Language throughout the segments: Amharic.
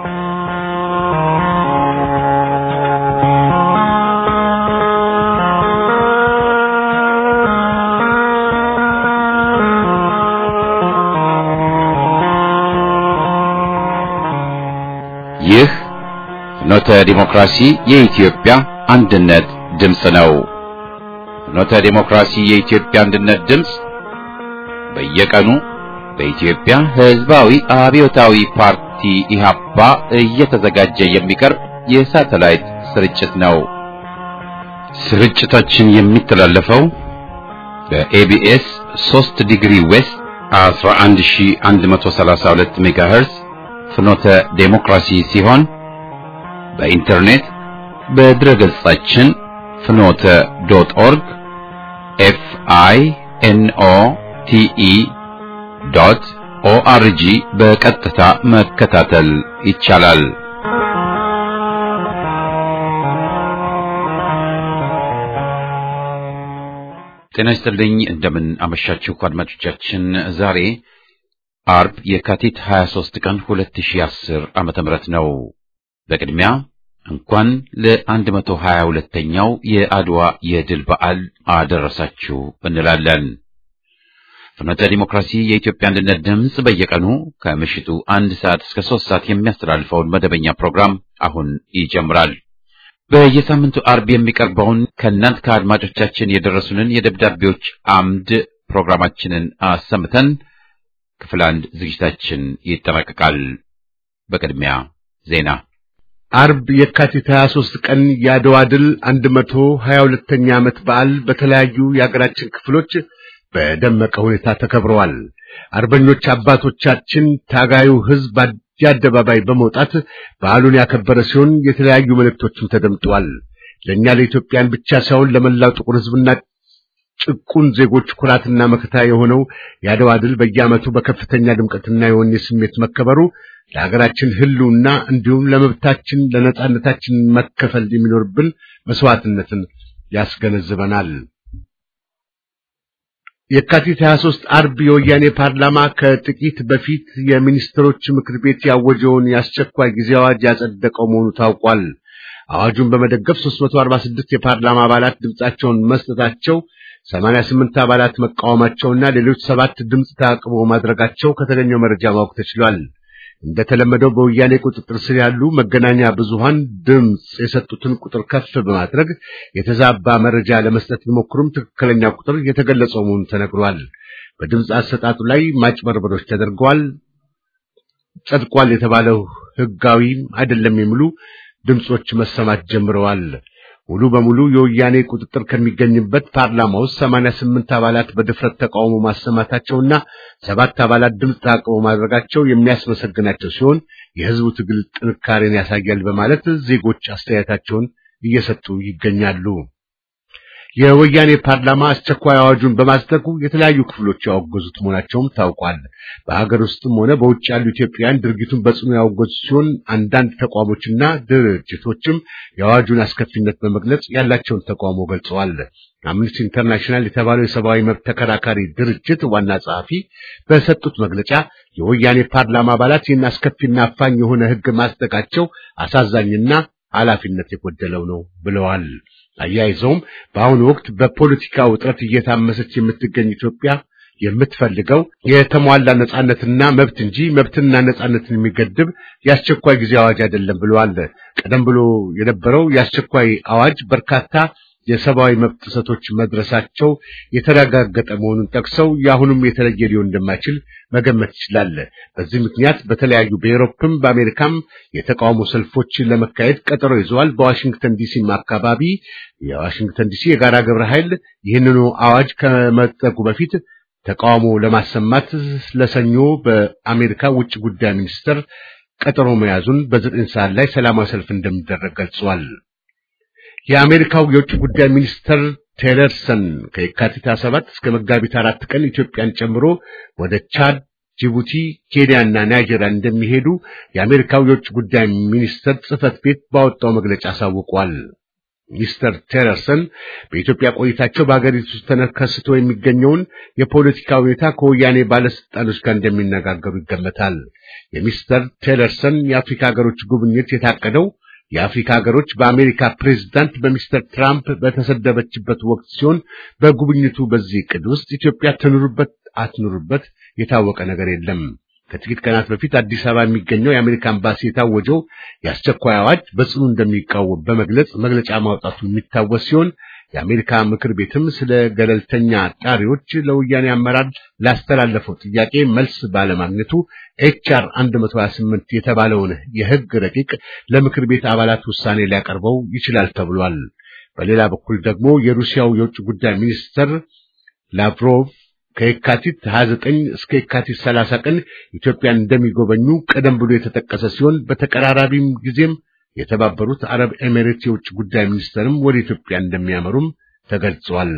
ይህ ፍኖተ ዲሞክራሲ የኢትዮጵያ አንድነት ድምፅ ነው። ፍኖተ ዲሞክራሲ የኢትዮጵያ አንድነት ድምፅ በየቀኑ በኢትዮጵያ ሕዝባዊ አብዮታዊ ፓርቲ ኢህአፓ እየተዘጋጀ የሚቀርብ የሳተላይት ስርጭት ነው። ስርጭታችን የሚተላለፈው በኤቢኤስ 3 ዲግሪ ዌስት 11132 ሜጋሄርዝ ፍኖተ ዴሞክራሲ ሲሆን በኢንተርኔት በድረ ገጻችን ፍኖተ ዶት ኦርግ ኤፍ አይ ኤን ኦ ቲ ኢ ዶት ኦአርጂ በቀጥታ መከታተል ይቻላል። ጤና ይስጥልኝ። እንደምን አመሻችሁ አድማጮቻችን። ዛሬ አርብ የካቲት 23 ቀን 2010 ዓመተ ምህረት ነው። በቅድሚያ እንኳን ለ122ኛው የአድዋ የድል በዓል አደረሳችሁ እንላለን። ፍኖተ ዲሞክራሲ የኢትዮጵያ አንድነት ድምፅ በየቀኑ ከምሽቱ አንድ ሰዓት እስከ ሶስት ሰዓት የሚያስተላልፈውን መደበኛ ፕሮግራም አሁን ይጀምራል። በየሳምንቱ አርብ የሚቀርበውን ከእናንት ከአድማጮቻችን የደረሱንን የደብዳቤዎች አምድ ፕሮግራማችንን አሰምተን ክፍል አንድ ዝግጅታችን ይጠናቀቃል። በቅድሚያ ዜና። አርብ የካቲት 23 ቀን የአድዋ ድል 122ኛ ዓመት በዓል በተለያዩ የአገራችን ክፍሎች በደመቀ ሁኔታ ተከብረዋል። አርበኞች አባቶቻችን ታጋዩ ሕዝብ አደባባይ በመውጣት በዓሉን ያከበረ ሲሆን የተለያዩ መልእክቶችም ተደምጠዋል። ለእኛ ለኢትዮጵያን ብቻ ሳይሆን ለመላው ጥቁር ሕዝብና ጭቁን ዜጎች ኩራትና መከታ የሆነው የአድዋ ድል በየዓመቱ በከፍተኛ ድምቀትና የወኔ ስሜት መከበሩ ለሀገራችን ሕልውና እንዲሁም ለመብታችን ለነጻነታችን መከፈል የሚኖርብን መስዋዕትነትን ያስገነዝበናል። የካቲት 23 አርብ የወያኔ ፓርላማ ከጥቂት በፊት የሚኒስትሮች ምክር ቤት ያወጀውን የአስቸኳይ ጊዜ አዋጅ ያጸደቀው መሆኑ ታውቋል። አዋጁን በመደገፍ 346 የፓርላማ አባላት ድምጻቸውን መስጠታቸው 88 አባላት መቃወማቸውና ሌሎች ሰባት ድምፅ ተአቅቦ ማድረጋቸው ከተገኘው መረጃ ማወቅ ተችሏል። እንደተለመደው በወያኔ ቁጥጥር ስር ያሉ መገናኛ ብዙሃን ድምፅ የሰጡትን ቁጥር ከፍ በማድረግ የተዛባ መረጃ ለመስጠት ቢሞክሩም ትክክለኛ ቁጥር የተገለጸው መሆኑ ተነግሯል። በድምፅ አሰጣጡ ላይ ማጭበርበሮች ተደርገዋል፣ ጸድቋል የተባለው ሕጋዊም አይደለም የሚሉ ድምጾች መሰማት ጀምረዋል። ሙሉ በሙሉ የወያኔ ቁጥጥር ከሚገኝበት ፓርላማ ውስጥ 88 አባላት በድፍረት ተቃውሞ ማሰማታቸውና ሰባት አባላት ድምፅ ተአቅቦ ማድረጋቸው የሚያስመሰግናቸው ሲሆን የሕዝቡ ትግል ጥንካሬን ያሳያል በማለት ዜጎች አስተያየታቸውን እየሰጡ ይገኛሉ። የወያኔ ፓርላማ አስቸኳይ አዋጁን በማጽደቁ የተለያዩ ክፍሎች ያወገዙት መሆናቸውም ታውቋል። በሀገር ውስጥም ሆነ በውጭ ያሉ ኢትዮጵያውያን ድርጊቱን በጽኑ ያወገዙ ሲሆን አንዳንድ ተቋሞችና ድርጅቶችም የአዋጁን አስከፊነት በመግለጽ ያላቸውን ተቃውሞ ገልጸዋል። አምነስቲ ኢንተርናሽናል የተባለው የሰብአዊ መብት ተከራካሪ ድርጅት ዋና ጸሐፊ በሰጡት መግለጫ የወያኔ ፓርላማ አባላት ይህን አስከፊና አፋኝ የሆነ ሕግ ማጽደቃቸው አሳዛኝና ኃላፊነት የጎደለው ነው ብለዋል። አያይዘውም በአሁኑ ወቅት በፖለቲካ ውጥረት እየታመሰች የምትገኝ ኢትዮጵያ የምትፈልገው የተሟላ ነጻነትና መብት እንጂ መብትና ነጻነትን የሚገድብ የአስቸኳይ ጊዜ አዋጅ አይደለም ብለዋል። ቀደም ብሎ የነበረው የአስቸኳይ አዋጅ በርካታ የሰብአዊ መብት ጥሰቶች መድረሳቸው የተረጋገጠ መሆኑን ጠቅሰው የአሁኑም የተለየ ሊሆን እንደማይችል መገመት ይችላል። በዚህ ምክንያት በተለያዩ በኤሮፕም በአሜሪካም የተቃውሞ ሰልፎች ለመካሄድ ቀጠሮ ይዘዋል። በዋሽንግተን ዲሲም አካባቢ የዋሽንግተን ዲሲ የጋራ ግብረ ኃይል ይህንኑ አዋጅ ከመጠቁ በፊት ተቃውሞ ለማሰማት ለሰኞ በአሜሪካ ውጭ ጉዳይ ሚኒስትር ቀጠሮ መያዙን በዘጠኝ ሰዓት ላይ ሰላማዊ ሰልፍ እንደሚደረግ ገልጿል። የአሜሪካው የውጭ ጉዳይ ሚኒስትር ቴለርሰን ከየካቲት 27 እስከ መጋቢት አራት ቀን ኢትዮጵያን ጨምሮ ወደ ቻድ፣ ጅቡቲ፣ ኬንያና ናይጄሪያ እንደሚሄዱ የአሜሪካው የውጭ ጉዳይ ሚኒስትር ጽሕፈት ቤት ባወጣው መግለጫ አሳውቋል። ሚስተር ቴለርሰን በኢትዮጵያ ቆይታቸው በአገሪቱ ውስጥ ተከስቶ የሚገኘውን የፖለቲካ ሁኔታ ከወያኔ ባለስልጣኖች ጋር እንደሚነጋገሩ ይገመታል። የሚስተር ቴለርሰን የአፍሪካ ሀገሮች ጉብኝት የታቀደው የአፍሪካ ሀገሮች በአሜሪካ ፕሬዝዳንት በሚስተር ትራምፕ በተሰደበችበት ወቅት ሲሆን በጉብኝቱ በዚህ ዕቅድ ውስጥ ኢትዮጵያ ትኑርበት አትኑርበት የታወቀ ነገር የለም። ከጥቂት ቀናት በፊት አዲስ አበባ የሚገኘው የአሜሪካ ኤምባሲ የታወጀው የአስቸኳይ አዋጅ በጽኑ እንደሚቃወም በመግለጽ መግለጫ ማውጣቱ የሚታወስ ሲሆን የአሜሪካ ምክር ቤትም ስለ ገለልተኛ አጣሪዎች ለወያኔ አመራር ላስተላለፈው ጥያቄ መልስ ባለማግኘቱ ኤችአር 128 የተባለውን የሕግ ረቂቅ ለምክር ቤት አባላት ውሳኔ ሊያቀርበው ይችላል ተብሏል። በሌላ በኩል ደግሞ የሩሲያው የውጭ ጉዳይ ሚኒስትር ላቭሮቭ ከየካቲት 29 እስከ የካቲት 30 ቀን ኢትዮጵያን እንደሚጎበኙ ቀደም ብሎ የተጠቀሰ ሲሆን በተቀራራቢም ጊዜም የተባበሩት አረብ ኤሚሬት የውጭ ጉዳይ ሚኒስትርም ወደ ኢትዮጵያ እንደሚያመሩም ተገልጿል።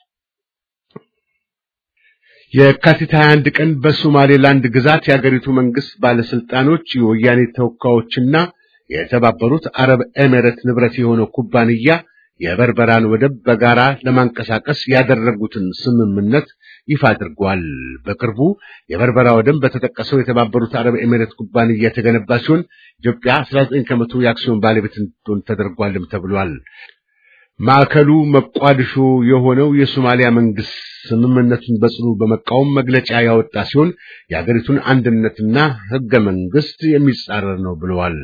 የካቲት 21 ቀን በሶማሌላንድ ግዛት የአገሪቱ መንግስት ባለስልጣኖች የወያኔ ተወካዮችና የተባበሩት አረብ ኤሚሬት ንብረት የሆነው ኩባንያ የበርበራን ወደብ በጋራ ለማንቀሳቀስ ያደረጉትን ስምምነት ይፋ አድርጓል። በቅርቡ የበርበራ ወደብ በተጠቀሰው የተባበሩት አረብ ኤሚሬት ኩባንያ የተገነባ ሲሆን ኢትዮጵያ 19 ከመቶ የአክሲዮን ባለቤት እንድትሆን ተደርጓልም ተብሏል። ማዕከሉ መቋድሾ የሆነው የሶማሊያ መንግስት ስምምነቱን በጽኑ በመቃወም መግለጫ ያወጣ ሲሆን የአገሪቱን አንድነትና ህገ መንግስት የሚጻረር ነው ብለዋል።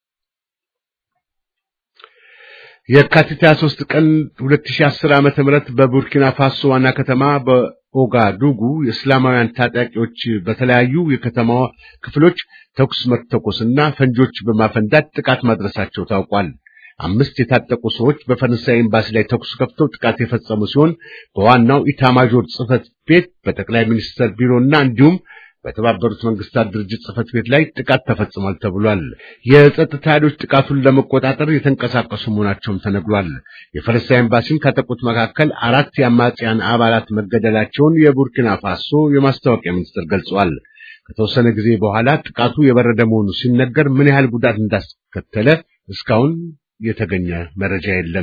የካቲት 23 ቀን 2010 ዓ.ም በቡርኪና ፋሶ ዋና ከተማ በኦጋዱጉ የእስላማውያን ታጣቂዎች በተለያዩ የከተማዋ ክፍሎች ተኩስ መተኮስና ፈንጆች በማፈንዳት ጥቃት ማድረሳቸው ታውቋል። አምስት የታጠቁ ሰዎች በፈረንሳይ ኤምባሲ ላይ ተኩስ ከፍተው ጥቃት የፈጸሙ ሲሆን በዋናው ኢታማዦር ጽህፈት ቤት፣ በጠቅላይ ሚኒስትር ቢሮና እንዲሁም በተባበሩት መንግስታት ድርጅት ጽህፈት ቤት ላይ ጥቃት ተፈጽሟል ተብሏል። የጸጥታ ኃይሎች ጥቃቱን ለመቆጣጠር የተንቀሳቀሱ መሆናቸውም ተነግሯል። የፈረንሳይ ኤምባሲን ካጠቁት መካከል አራት የአማጽያን አባላት መገደላቸውን የቡርኪና ፋሶ የማስታወቂያ ሚኒስትር ገልጿል። ከተወሰነ ጊዜ በኋላ ጥቃቱ የበረደ መሆኑ ሲነገር ምን ያህል ጉዳት እንዳስከተለ እስካሁን የተገኘ መረጃ የለም።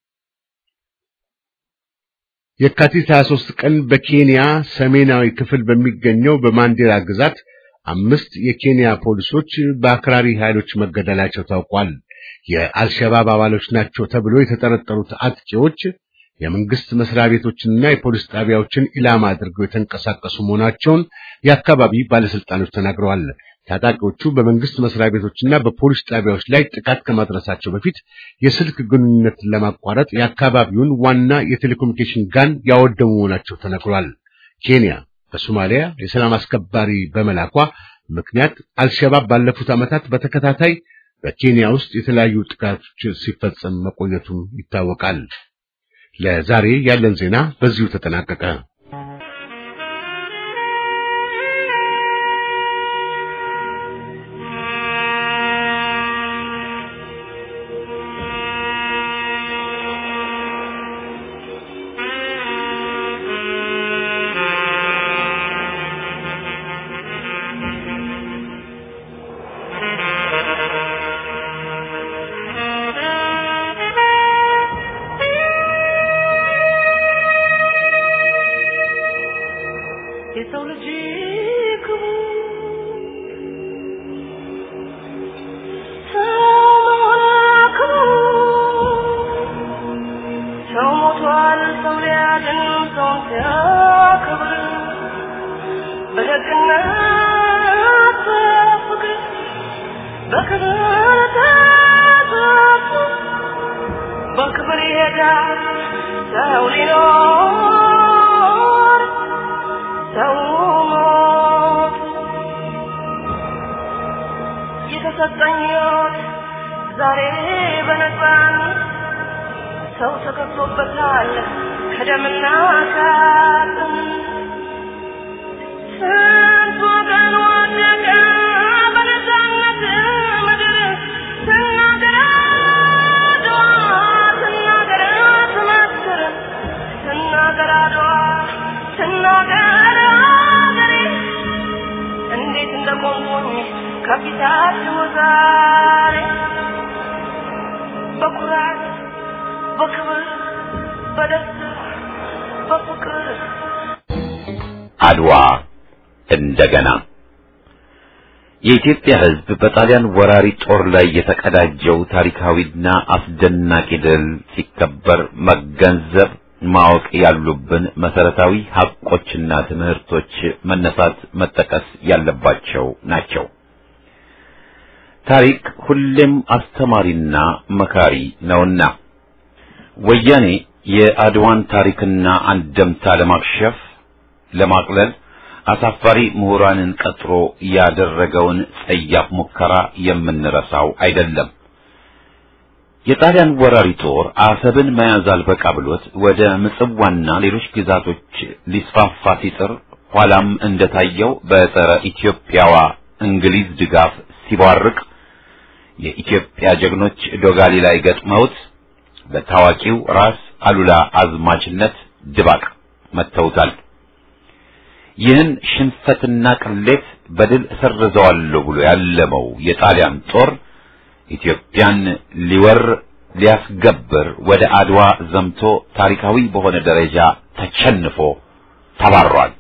የካቲት 23 ቀን በኬንያ ሰሜናዊ ክፍል በሚገኘው በማንዴራ ግዛት አምስት የኬንያ ፖሊሶች በአክራሪ ኃይሎች መገደላቸው ታውቋል። የአልሸባብ አባሎች ናቸው ተብሎ የተጠረጠሩት አጥቂዎች የመንግስት መስሪያ ቤቶችንና የፖሊስ ጣቢያዎችን ኢላማ አድርገው የተንቀሳቀሱ መሆናቸውን የአካባቢ ባለስልጣኖች ተናግረዋል። ታጣቂዎቹ በመንግስት መስሪያ ቤቶችና በፖሊስ ጣቢያዎች ላይ ጥቃት ከማድረሳቸው በፊት የስልክ ግንኙነትን ለማቋረጥ የአካባቢውን ዋና የቴሌኮሙኒኬሽን ጋን ያወደሙ መሆናቸው ተነግሯል። ኬንያ በሶማሊያ የሰላም አስከባሪ በመላኳ ምክንያት አልሸባብ ባለፉት ዓመታት በተከታታይ በኬንያ ውስጥ የተለያዩ ጥቃቶች ሲፈጸም መቆየቱም ይታወቃል። ለዛሬ ያለን ዜና በዚሁ ተጠናቀቀ። የሰው ልጅ ክቡር ሰው ሞቷል፣ ሰው ሊያድን ሰውን ሲያከብር በደግነት በፍቅር በክብር ተጠፉ በክብር ይሄዳል ሰው ሊኖር ሰው ሞት የተሰጠኝ ሕይወት ዛሬ በነፃነት ሰው ተከፍሎበታል ከደምና ከአጥንት ስንት ወገን ወደቀ በነፃነት ምድር ስናገር አድዋ ስናገር ትመስክር ስናገር አድዋ ስናገር አገሬ እንዴት እንደቆምኩኝ ከፊታችሁ ዛሬ በኩራት በክብር በደስታ በፍቅር አድዋ እንደገና የኢትዮጵያ ሕዝብ በጣሊያን ወራሪ ጦር ላይ የተቀዳጀው ታሪካዊና አስደናቂ ድል ሲከበር መገንዘብ ማወቅ ያሉብን መሰረታዊ ሀቆችና ትምህርቶች መነሳት መጠቀስ ያለባቸው ናቸው። ታሪክ ሁሌም አስተማሪና መካሪ ነውና ወያኔ የአድዋን ታሪክና አንደምታ ለማክሸፍ ለማቅለል አሳፋሪ ምሁራንን ቀጥሮ ያደረገውን ጸያፍ ሙከራ የምንረሳው አይደለም። የጣሊያን ወራሪ ጦር አሰብን መያዝ አልበቃ ብሎት ወደ ምጽዋና ሌሎች ግዛቶች ሊስፋፋ ሲጥር ኋላም እንደታየው በጸረ ኢትዮጵያዋ እንግሊዝ ድጋፍ ሲቧርቅ የኢትዮጵያ ጀግኖች ዶጋሊ ላይ ገጥመውት በታዋቂው ራስ አሉላ አዝማችነት ድባቅ መተውታል። ይህን ሽንፈትና ቅሌት በድል እሰርዘዋለሁ ብሎ ያለመው የጣሊያን ጦር ኢትዮጵያን ሊወር ሊያስገብር ወደ አድዋ ዘምቶ ታሪካዊ በሆነ ደረጃ ተቸንፎ ተባሯል።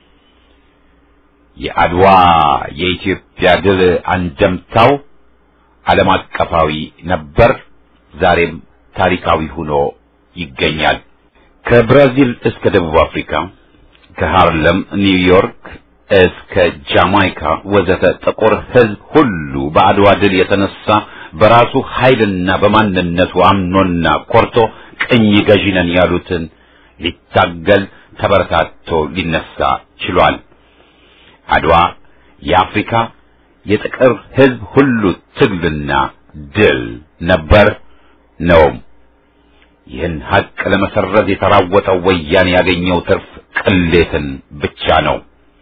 የአድዋ የኢትዮጵያ ድል አንደምታው ዓለም አቀፋዊ ነበር፣ ዛሬም ታሪካዊ ሆኖ ይገኛል። ከብራዚል እስከ ደቡብ አፍሪካ ከሃርለም ኒውዮርክ እስከ ጃማይካ ወዘተ ጥቁር ሕዝብ ሁሉ በአድዋ ድል የተነሳ በራሱ ኃይልና በማንነቱ አምኖና ኮርቶ ቅኝ ገዢ ነን ያሉትን ሊታገል ተበረታቶ ሊነሳ ችሏል። አድዋ የአፍሪካ የጥቁር ሕዝብ ሁሉ ትግልና ድል ነበር ነውም። ይህን ሀቅ ለመሰረዝ የተራወጠው ወያኔ ያገኘው ትርፍ ቅሌትን ብቻ ነው።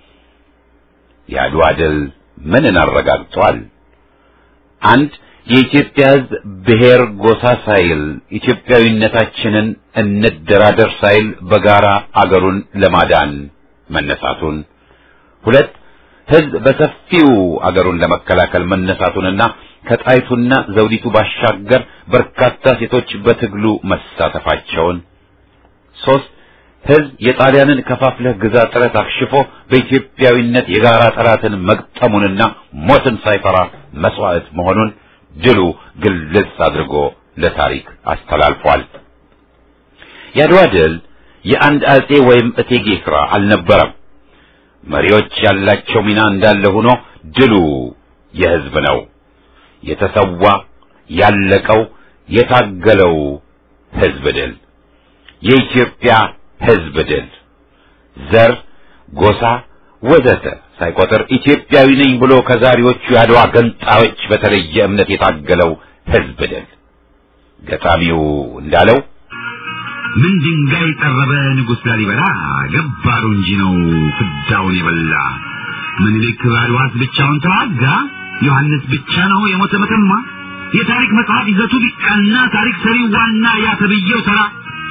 የአድዋ ድል ምንን አረጋግጧል? አንድ የኢትዮጵያ ሕዝብ ብሔር ጎሳ ሳይል ኢትዮጵያዊነታችንን እንደራደር ሳይል በጋራ አገሩን ለማዳን መነሳቱን፣ ሁለት ሕዝብ በሰፊው አገሩን ለመከላከል መነሳቱንና ከጣይቱና ዘውዲቱ ባሻገር በርካታ ሴቶች በትግሉ መሳተፋቸውን፣ ሶስት ሕዝብ የጣሊያንን ከፋፍለህ ግዛ ጥረት አክሽፎ በኢትዮጵያዊነት የጋራ ጠላትን መግጠሙንና ሞትን ሳይፈራ መስዋዕት መሆኑን ድሉ ግልጽ አድርጎ ለታሪክ አስተላልፏል። የአድዋ ድል የአንድ አጼ ወይም እቴጌ ሥራ አልነበረም። መሪዎች ያላቸው ሚና እንዳለ ሆኖ ድሉ የሕዝብ ነው። የተሰዋ ያለቀው የታገለው ሕዝብ ድል የኢትዮጵያ ሕዝብ ድል ዘር፣ ጎሳ ወዘተ ሳይቆጥር ኢትዮጵያዊ ነኝ ብሎ ከዛሬዎቹ የአድዋ ገንጣዮች በተለየ እምነት የታገለው ሕዝብ ድል ገጣሚው እንዳለው ምን ድንጋይ ጠረበ ንጉሥ ላሊበላ ገባሩ እንጂ ነው ፍዳውን የበላ ምኒልክ በአድዋስ ብቻውን ተዋጋ ዮሐንስ ብቻ ነው የሞተ መተማ የታሪክ መጽሐፍ ይዘቱ ቢቃና ታሪክ ሰሪው ዋና ያተብየው ተራ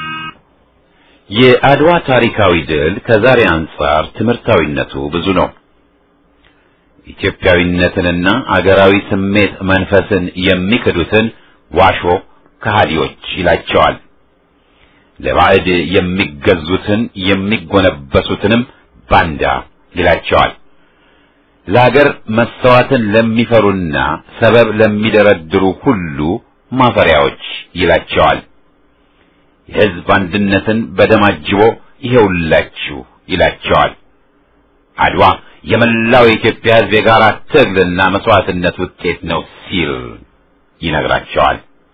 የአድዋ ታሪካዊ ድል ከዛሬ አንጻር ትምህርታዊነቱ ብዙ ነው። ኢትዮጵያዊነትንና አገራዊ ስሜት መንፈስን የሚክዱትን ዋሾ ከሃዲዎች ይላቸዋል። ለባዕድ የሚገዙትን የሚጎነበሱትንም ባንዳ ይላቸዋል። ለአገር መሰዋትን ለሚፈሩና ሰበብ ለሚደረድሩ ሁሉ ማፈሪያዎች ይላቸዋል። የሕዝብ አንድነትን በደም አጅቦ ይሄውላችሁ ይላቸዋል። አድዋ የመላው የኢትዮጵያ ሕዝብ የጋራ ትግልና መስዋዕትነት ውጤት ነው ሲል ይነግራቸዋል።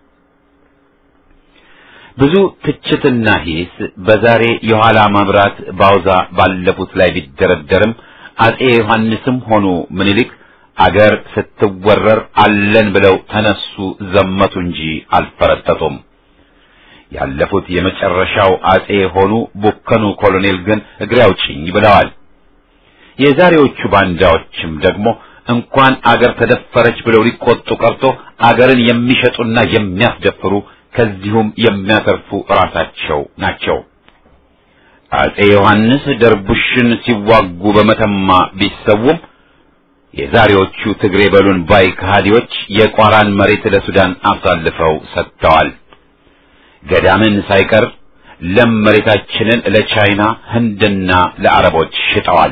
ብዙ ትችትና ሂስ በዛሬ የኋላ መብራት ባውዛ ባለፉት ላይ ቢደረደርም አጼ ዮሐንስም ሆኑ ምኒልክ አገር ስትወረር አለን ብለው ተነሱ፣ ዘመቱ እንጂ አልፈረጠጡም። ያለፉት የመጨረሻው አጼ የሆኑ ቡከኑ ኮሎኔል ግን እግሬ አውጭኝ ብለዋል። የዛሬዎቹ ባንዳዎችም ደግሞ እንኳን አገር ተደፈረች ብለው ሊቆጡ ቀርቶ አገርን የሚሸጡና የሚያስደፍሩ ከዚሁም የሚያተርፉ ራሳቸው ናቸው። አጼ ዮሐንስ ደርቡሽን ሲዋጉ በመተማ ቢሰውም የዛሬዎቹ ትግሬ በሉን ባይ ከሃዲዎች የቋራን መሬት ለሱዳን አሳልፈው ሰጥተዋል። ገዳምን ሳይቀር ለም መሬታችንን ለቻይና ህንድና ለአረቦች ሽጠዋል።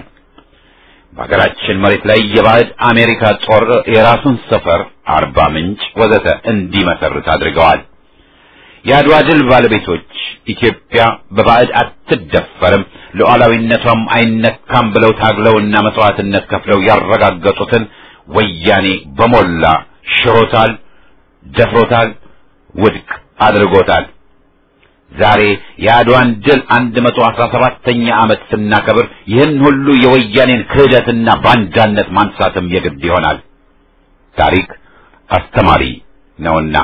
በሀገራችን መሬት ላይ የባዕድ አሜሪካ ጦር የራሱን ሰፈር አርባ ምንጭ ወዘተ እንዲመሰርት አድርገዋል። የአድዋ ድል ባለቤቶች ኢትዮጵያ በባዕድ አትደፈርም፣ ሉዓላዊነቷም አይነካም ብለው ታግለውና መስዋዕትነት ከፍለው ያረጋገጡትን ወያኔ በሞላ ሽሮታል፣ ደፍሮታል፣ ውድቅ አድርጎታል። ዛሬ የአድዋን ድል አንድ መቶ አስራ ሰባተኛ ዓመት ስናከብር ይህን ሁሉ የወያኔን ክህደትና ባንዳነት ማንሳትም የግድ ይሆናል። ታሪክ አስተማሪ ነውና።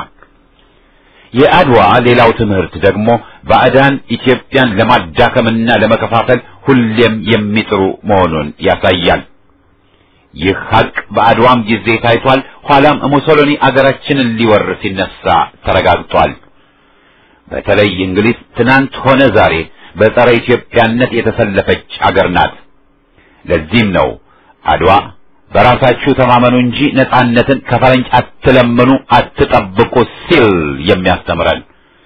የአድዋ ሌላው ትምህርት ደግሞ ባዕዳን ኢትዮጵያን ለማዳከምና ለመከፋፈል ሁሌም የሚጥሩ መሆኑን ያሳያል። ይህ ሀቅ በአድዋም ጊዜ ታይቷል። ኋላም ሙሶሎኒ አገራችንን ሊወር ሲነሳ ተረጋግጧል። በተለይ እንግሊዝ ትናንት ሆነ ዛሬ በጸረ ኢትዮጵያነት የተሰለፈች አገር ናት። ለዚህም ነው አድዋ በራሳችሁ ተማመኑ እንጂ ነጻነትን ከፈረንጅ አትለምኑ፣ አትጠብቁ ሲል የሚያስተምረን።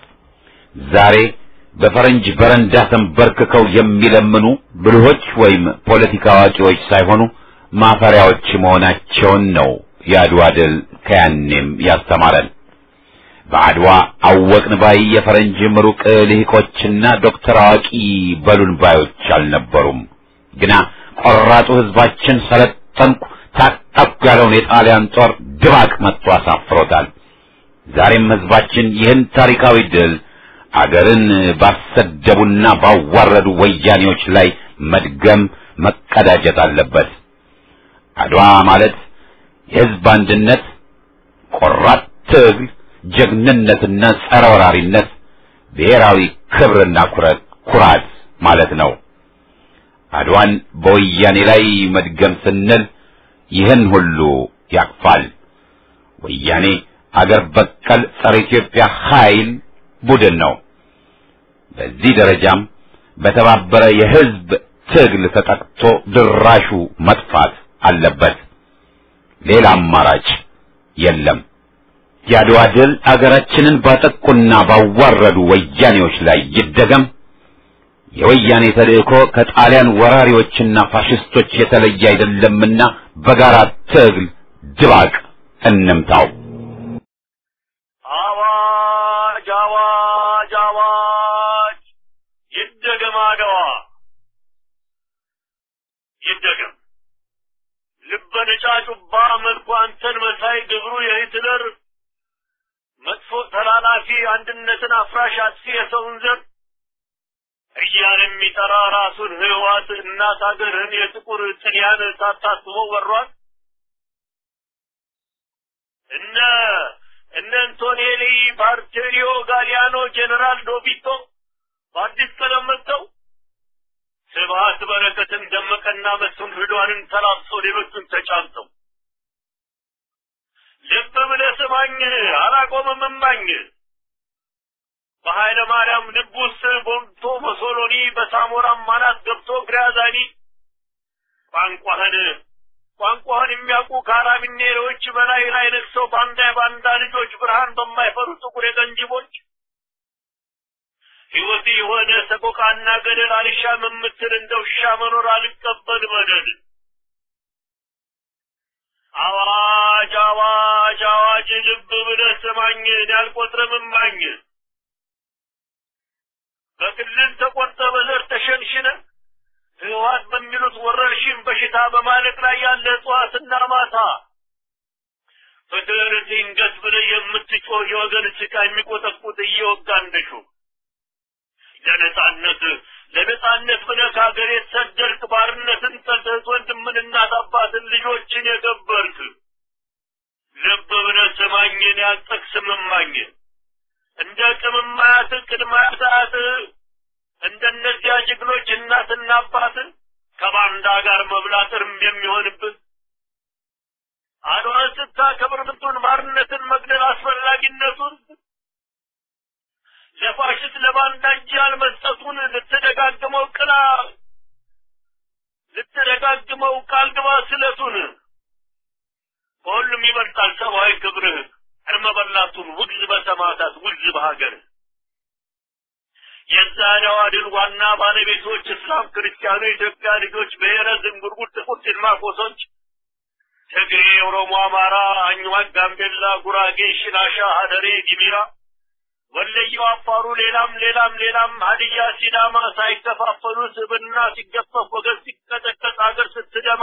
ዛሬ በፈረንጅ በረንዳ ተንበርክከው የሚለምኑ ብልሆች ወይም ፖለቲካ አዋቂዎች ሳይሆኑ ማፈሪያዎች መሆናቸውን ነው የአድዋ ድል ከያኔም ያስተማረን። በአድዋ አወቅን ባይ የፈረንጅ ምሩቅ ልሂቆችና ዶክተር አዋቂ በሉን ባዮች አልነበሩም። ግና ቆራጡ ሕዝባችን ሰለጠንኩ ታጠቅኩ ያለውን የጣሊያን ጦር ድባቅ መጥቶ አሳፍሮታል። ዛሬም ሕዝባችን ይህን ታሪካዊ ድል አገርን ባሰደቡና ባዋረዱ ወያኔዎች ላይ መድገም መቀዳጀት አለበት። አድዋ ማለት የሕዝብ አንድነት፣ ቆራጥ ትግል ጀግንነትና ጸረ ወራሪነት ብሔራዊ ክብርና ኩራት ኩራት ማለት ነው። አድዋን በወያኔ ላይ መድገም ስንል ይህን ሁሉ ያቅፋል። ወያኔ አገር በቀል ጸረ ኢትዮጵያ ኃይል ቡድን ነው። በዚህ ደረጃም በተባበረ የሕዝብ ትግል ተጠቅቶ ድራሹ መጥፋት አለበት። ሌላ አማራጭ የለም። የአድዋ ድል አገራችንን ባጠቁና ባዋረዱ ወያኔዎች ላይ ይደገም። የወያኔ ተልእኮ ከጣሊያን ወራሪዎችና ፋሽስቶች የተለየ አይደለምና በጋራ ትግል ድባቅ እንምታው። አዋጅ አዋጅ አዋጅ! ይደገም አድዋ ይደገም። ልበ ነጫጩባ መልኩ አንተን መሳይ ግብሩ የሂትለር መጥፎ ተላላፊ አንድነትን አፍራሽ አጥፊ የሰውን ዘር እያለ የሚጠራ ራሱን ህዋት እናት ሀገርህን የጥቁር ጥልያን ሳታስበው ወሯል። እነ እነ አንቶኔሊ፣ ባርቴሪዮ፣ ጋሊያኖ፣ ጄኔራል ዶቢቶ በአዲስ ቀለም መጥተው ስብሀት በረከትን ደመቀና መስፍን ርዷንን ተላብሰው ሌሎቹን ተጫምተው ልብ ብለህ ስማኝ አላቆምም እማኝ በኃይለ ማርያም ልብ ውስጥ ቦልቶ በሶሎኒ በሳሞራም ማናት ገብቶ ግራዛኒ ቋንቋህን ቋንቋህን የሚያውቁ ካራቢኔሮች በላይ ላይ ነግሰው ባንዳ የባንዳ ልጆች ብርሃን በማይፈሩ ጥቁር የቀንጅቦች ሕይወት የሆነ ሰቆቃና ገደል አልሻም የምትል እንደ ውሻ መኖር አልቀበል በደል አዋጅ አዋጅ አዋጅ ልብ ብለህ ስማኝ ያልቆጥርም እማኝ በክልል ተቆርጠ በዘር ተሸንሽነ ህወሓት በሚሉት ወረርሽኝ በሽታ በማለቅ ላይ ያለ እጽዋትና ማታ ፍትህን ድንገት ብለህ የምትጮህ የወገን ስቃ የሚቆጠቁጥ እየወጋ እንደሹ ለነጻነት ለነጻነት ብለህ ከሀገር የተሰደድክ ባርነትን ጠልተህ ወንድምን እናት አባትን ልጆችን የገበርክ ልብ ብለህ ስማኝን ያልጠቅስም እማኝ እንደ ቅምማያት ቅድማያት እንደነዚያ ጀግኖች እናትና አባት ከባንዳ ጋር መብላት እርም የሚሆንብህ አድዋን ስታከብር ብቱን ባርነትን መግደል አስፈላጊነቱን ለፋሽስት ለባንዳ እጅ ያልመስጠቱን ልትደጋግመው ቅላ ልትደጋግመው ቃል ግባ ስለቱን ከሁሉም ይበልጣል ሰብአዊ ክብርህ እርመ በላቱን ውግዝ በሰማዕታት ውግዝ በሀገር የዛሬዋ ድል ዋና ባለቤቶች እስላም፣ ክርስቲያኑ፣ የኢትዮጵያ ልጆች፣ ብሔረ ዝንጉርጉር፣ ጥቁር ጭልማቆሶች፣ ትግሬ፣ ኦሮሞ፣ አማራ፣ አኝዋክ፣ ጋምቤላ፣ ጉራጌ፣ ሽናሻ፣ ሀደሬ፣ ጊሚራ፣ ወለየው፣ አፋሩ፣ ሌላም ሌላም ሌላም ሀዲያ፣ ሲዳማ ሳይከፋፈሉ ስብና ሲገፈፍ ወገን ሲቀጠቀጥ አገር ስትደማ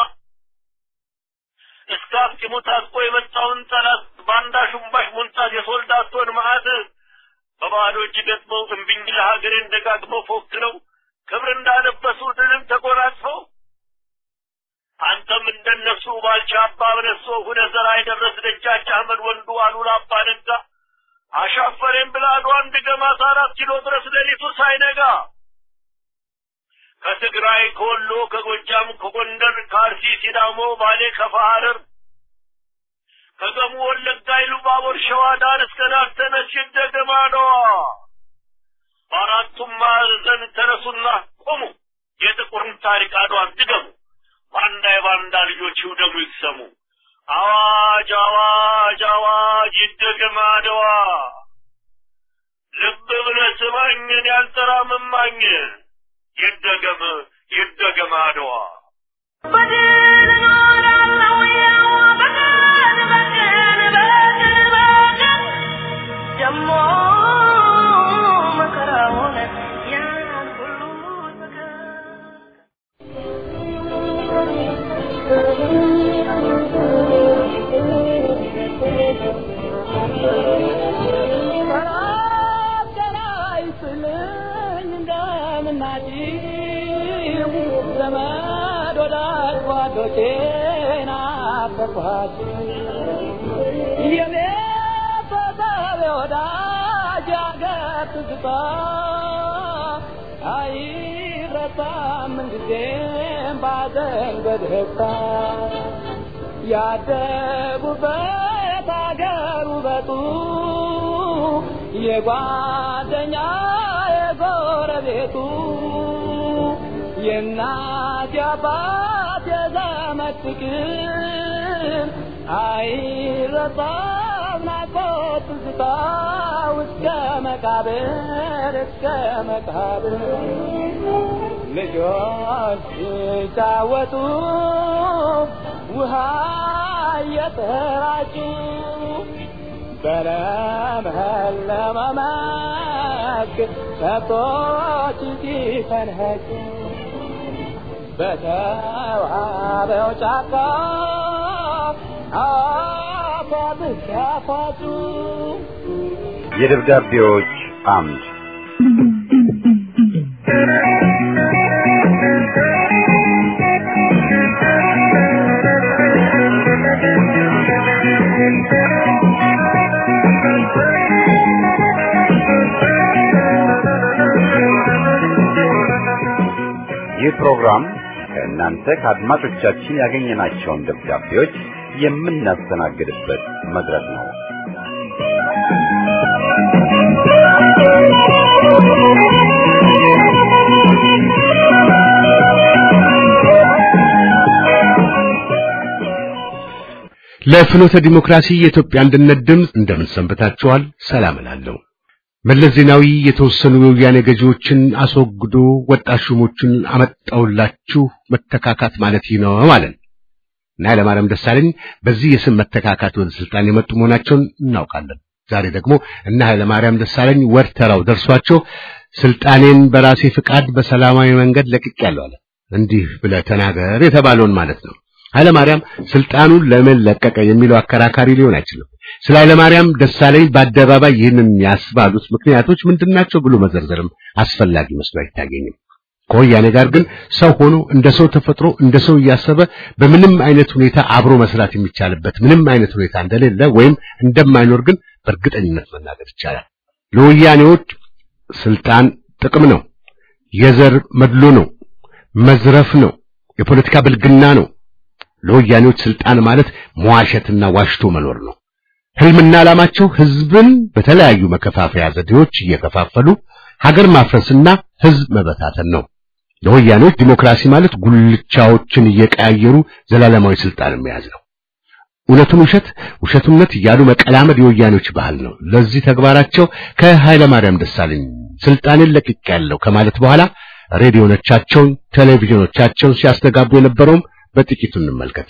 እስከ አፍጢሙ ታጥቆ የመጣውን ጠላት ባንዳ ሹምባሽ ሙንጣት የሶልዳቶን መዓት በባዶ እጅ ገጥመው እምቢኝ ለሀገሬን ደጋግመው ፎክረው ክብር እንዳለበሱ ድልን ተጎናጽፈው አንተም እንደነሱ ባልቻ አባ በነሶ ሁነ ዘራ የደረስ ደጃች አህመድ ወንዱ አሉላ አባ ነጋ አሻፈሬን ብላ አድዋን ድገማት አራት ኪሎ ድረስ ሌሊቱ ሳይነጋ ከትግራይ ከወሎ ከጎጃም ከጎንደር ከአርሲ ሲዳሞ ባሌ ከፋ ሐረር ከገሙ ወለጋ ኢሉባቦር ሸዋ ዳር እስከ ናርተነሽ ይደገማ ነዋ በአራቱም ማዕዘን ተነሱና ቆሙ የጥቁርን ታሪክ አድዋን ድገሙ ባንዳ የባንዳ ልጆች ይውደሙ ይሰሙ አዋጅ አዋጅ አዋጅ ይደገም አድዋ ልብ ብለህ ስማኝን ያልጠራምማኝ ይደገም ይደገም አድዋ በድል እኖራለሁ ያው በቀን በቀን በቀን በቀን ደሞ መከራ ሆነ ያን ሁሉ መከራ ያደጉበት አገር ውበቱ የጓደኛ የጎረቤቱ የእናት የአባት የዘመድ ፍቅር አይረሳም ናፍቆት ትዝታ እስከ መቃብር እስከ መቃብር ልጆች ሲጫወቱ ውሃ እየተራጩ በለመለመ መስክ ከብቶች ሲፈንኸጩ በተዋበው ጫካ አፏብስ ሲያፏጩ የደብዳቤዎች አምድ ይህ ፕሮግራም ከእናንተ ከአድማጮቻችን ያገኘናቸውን ደብዳቤዎች የምናስተናግድበት መድረክ ነው። ለፍኖተ ዲሞክራሲ የኢትዮጵያ አንድነት ድምፅ እንደምን ሰንብታችኋል? ሰላም እላለሁ። መለስ ዜናዊ የተወሰኑ የወያኔ ገዢዎችን አስወግዶ ወጣት ሹሞችን አመጣውላችሁ መተካካት ማለት ይህ ነው ማለት እና ኃይለማርያም ደሳለኝ በዚህ የስም መተካካት ወደ ስልጣን የመጡ መሆናቸውን እናውቃለን። ዛሬ ደግሞ እነ ኃይለማርያም ደሳለኝ ወር ተራው ደርሷቸው ስልጣኔን በራሴ ፍቃድ በሰላማዊ መንገድ ለቅቄያለሁ አለ። እንዲህ ብለህ ተናገር የተባለውን ማለት ነው። ኃይለማርያም ስልጣኑን ለምን ለቀቀ የሚለው አከራካሪ ሊሆን አይችልም። ስለ ኃይለማርያም ደሳለኝ በአደባባይ ይህንን ያስባሉት ምክንያቶች ምንድናቸው ብሎ መዘርዘርም አስፈላጊ መስሎ አይታየኝም። ከወያኔ ጋር ግን ሰው ሆኖ እንደ ሰው ተፈጥሮ እንደ ሰው እያሰበ በምንም አይነት ሁኔታ አብሮ መስራት የሚቻልበት ምንም አይነት ሁኔታ እንደሌለ ወይም እንደማይኖር ግን በእርግጠኝነት መናገር ይቻላል። ለወያኔዎች ስልጣን ጥቅም ነው፣ የዘር መድሎ ነው፣ መዝረፍ ነው፣ የፖለቲካ ብልግና ነው። ለወያኔዎች ስልጣን ማለት መዋሸትና ዋሽቶ መኖር ነው። ህልምና ዓላማቸው ህዝብን በተለያዩ መከፋፈያ ዘዴዎች እየከፋፈሉ ሀገር ማፍረስና ህዝብ መበታተን ነው። ለወያኔዎች ዲሞክራሲ ማለት ጉልቻዎችን እየቀያየሩ ዘላለማዊ ስልጣን መያዝ ነው። እውነቱን ውሸት፣ ውሸቱን እውነት እያሉ መቀላመድ የወያኔዎች ባህል ነው። ለዚህ ተግባራቸው ከኃይለ ማርያም ደሳለኝ ስልጣኔን ለቅቄያለሁ ከማለት በኋላ ሬዲዮኖቻቸውን፣ ቴሌቪዥኖቻቸውን ሲያስተጋቡ የነበረውም በጥቂቱ እንመልከት።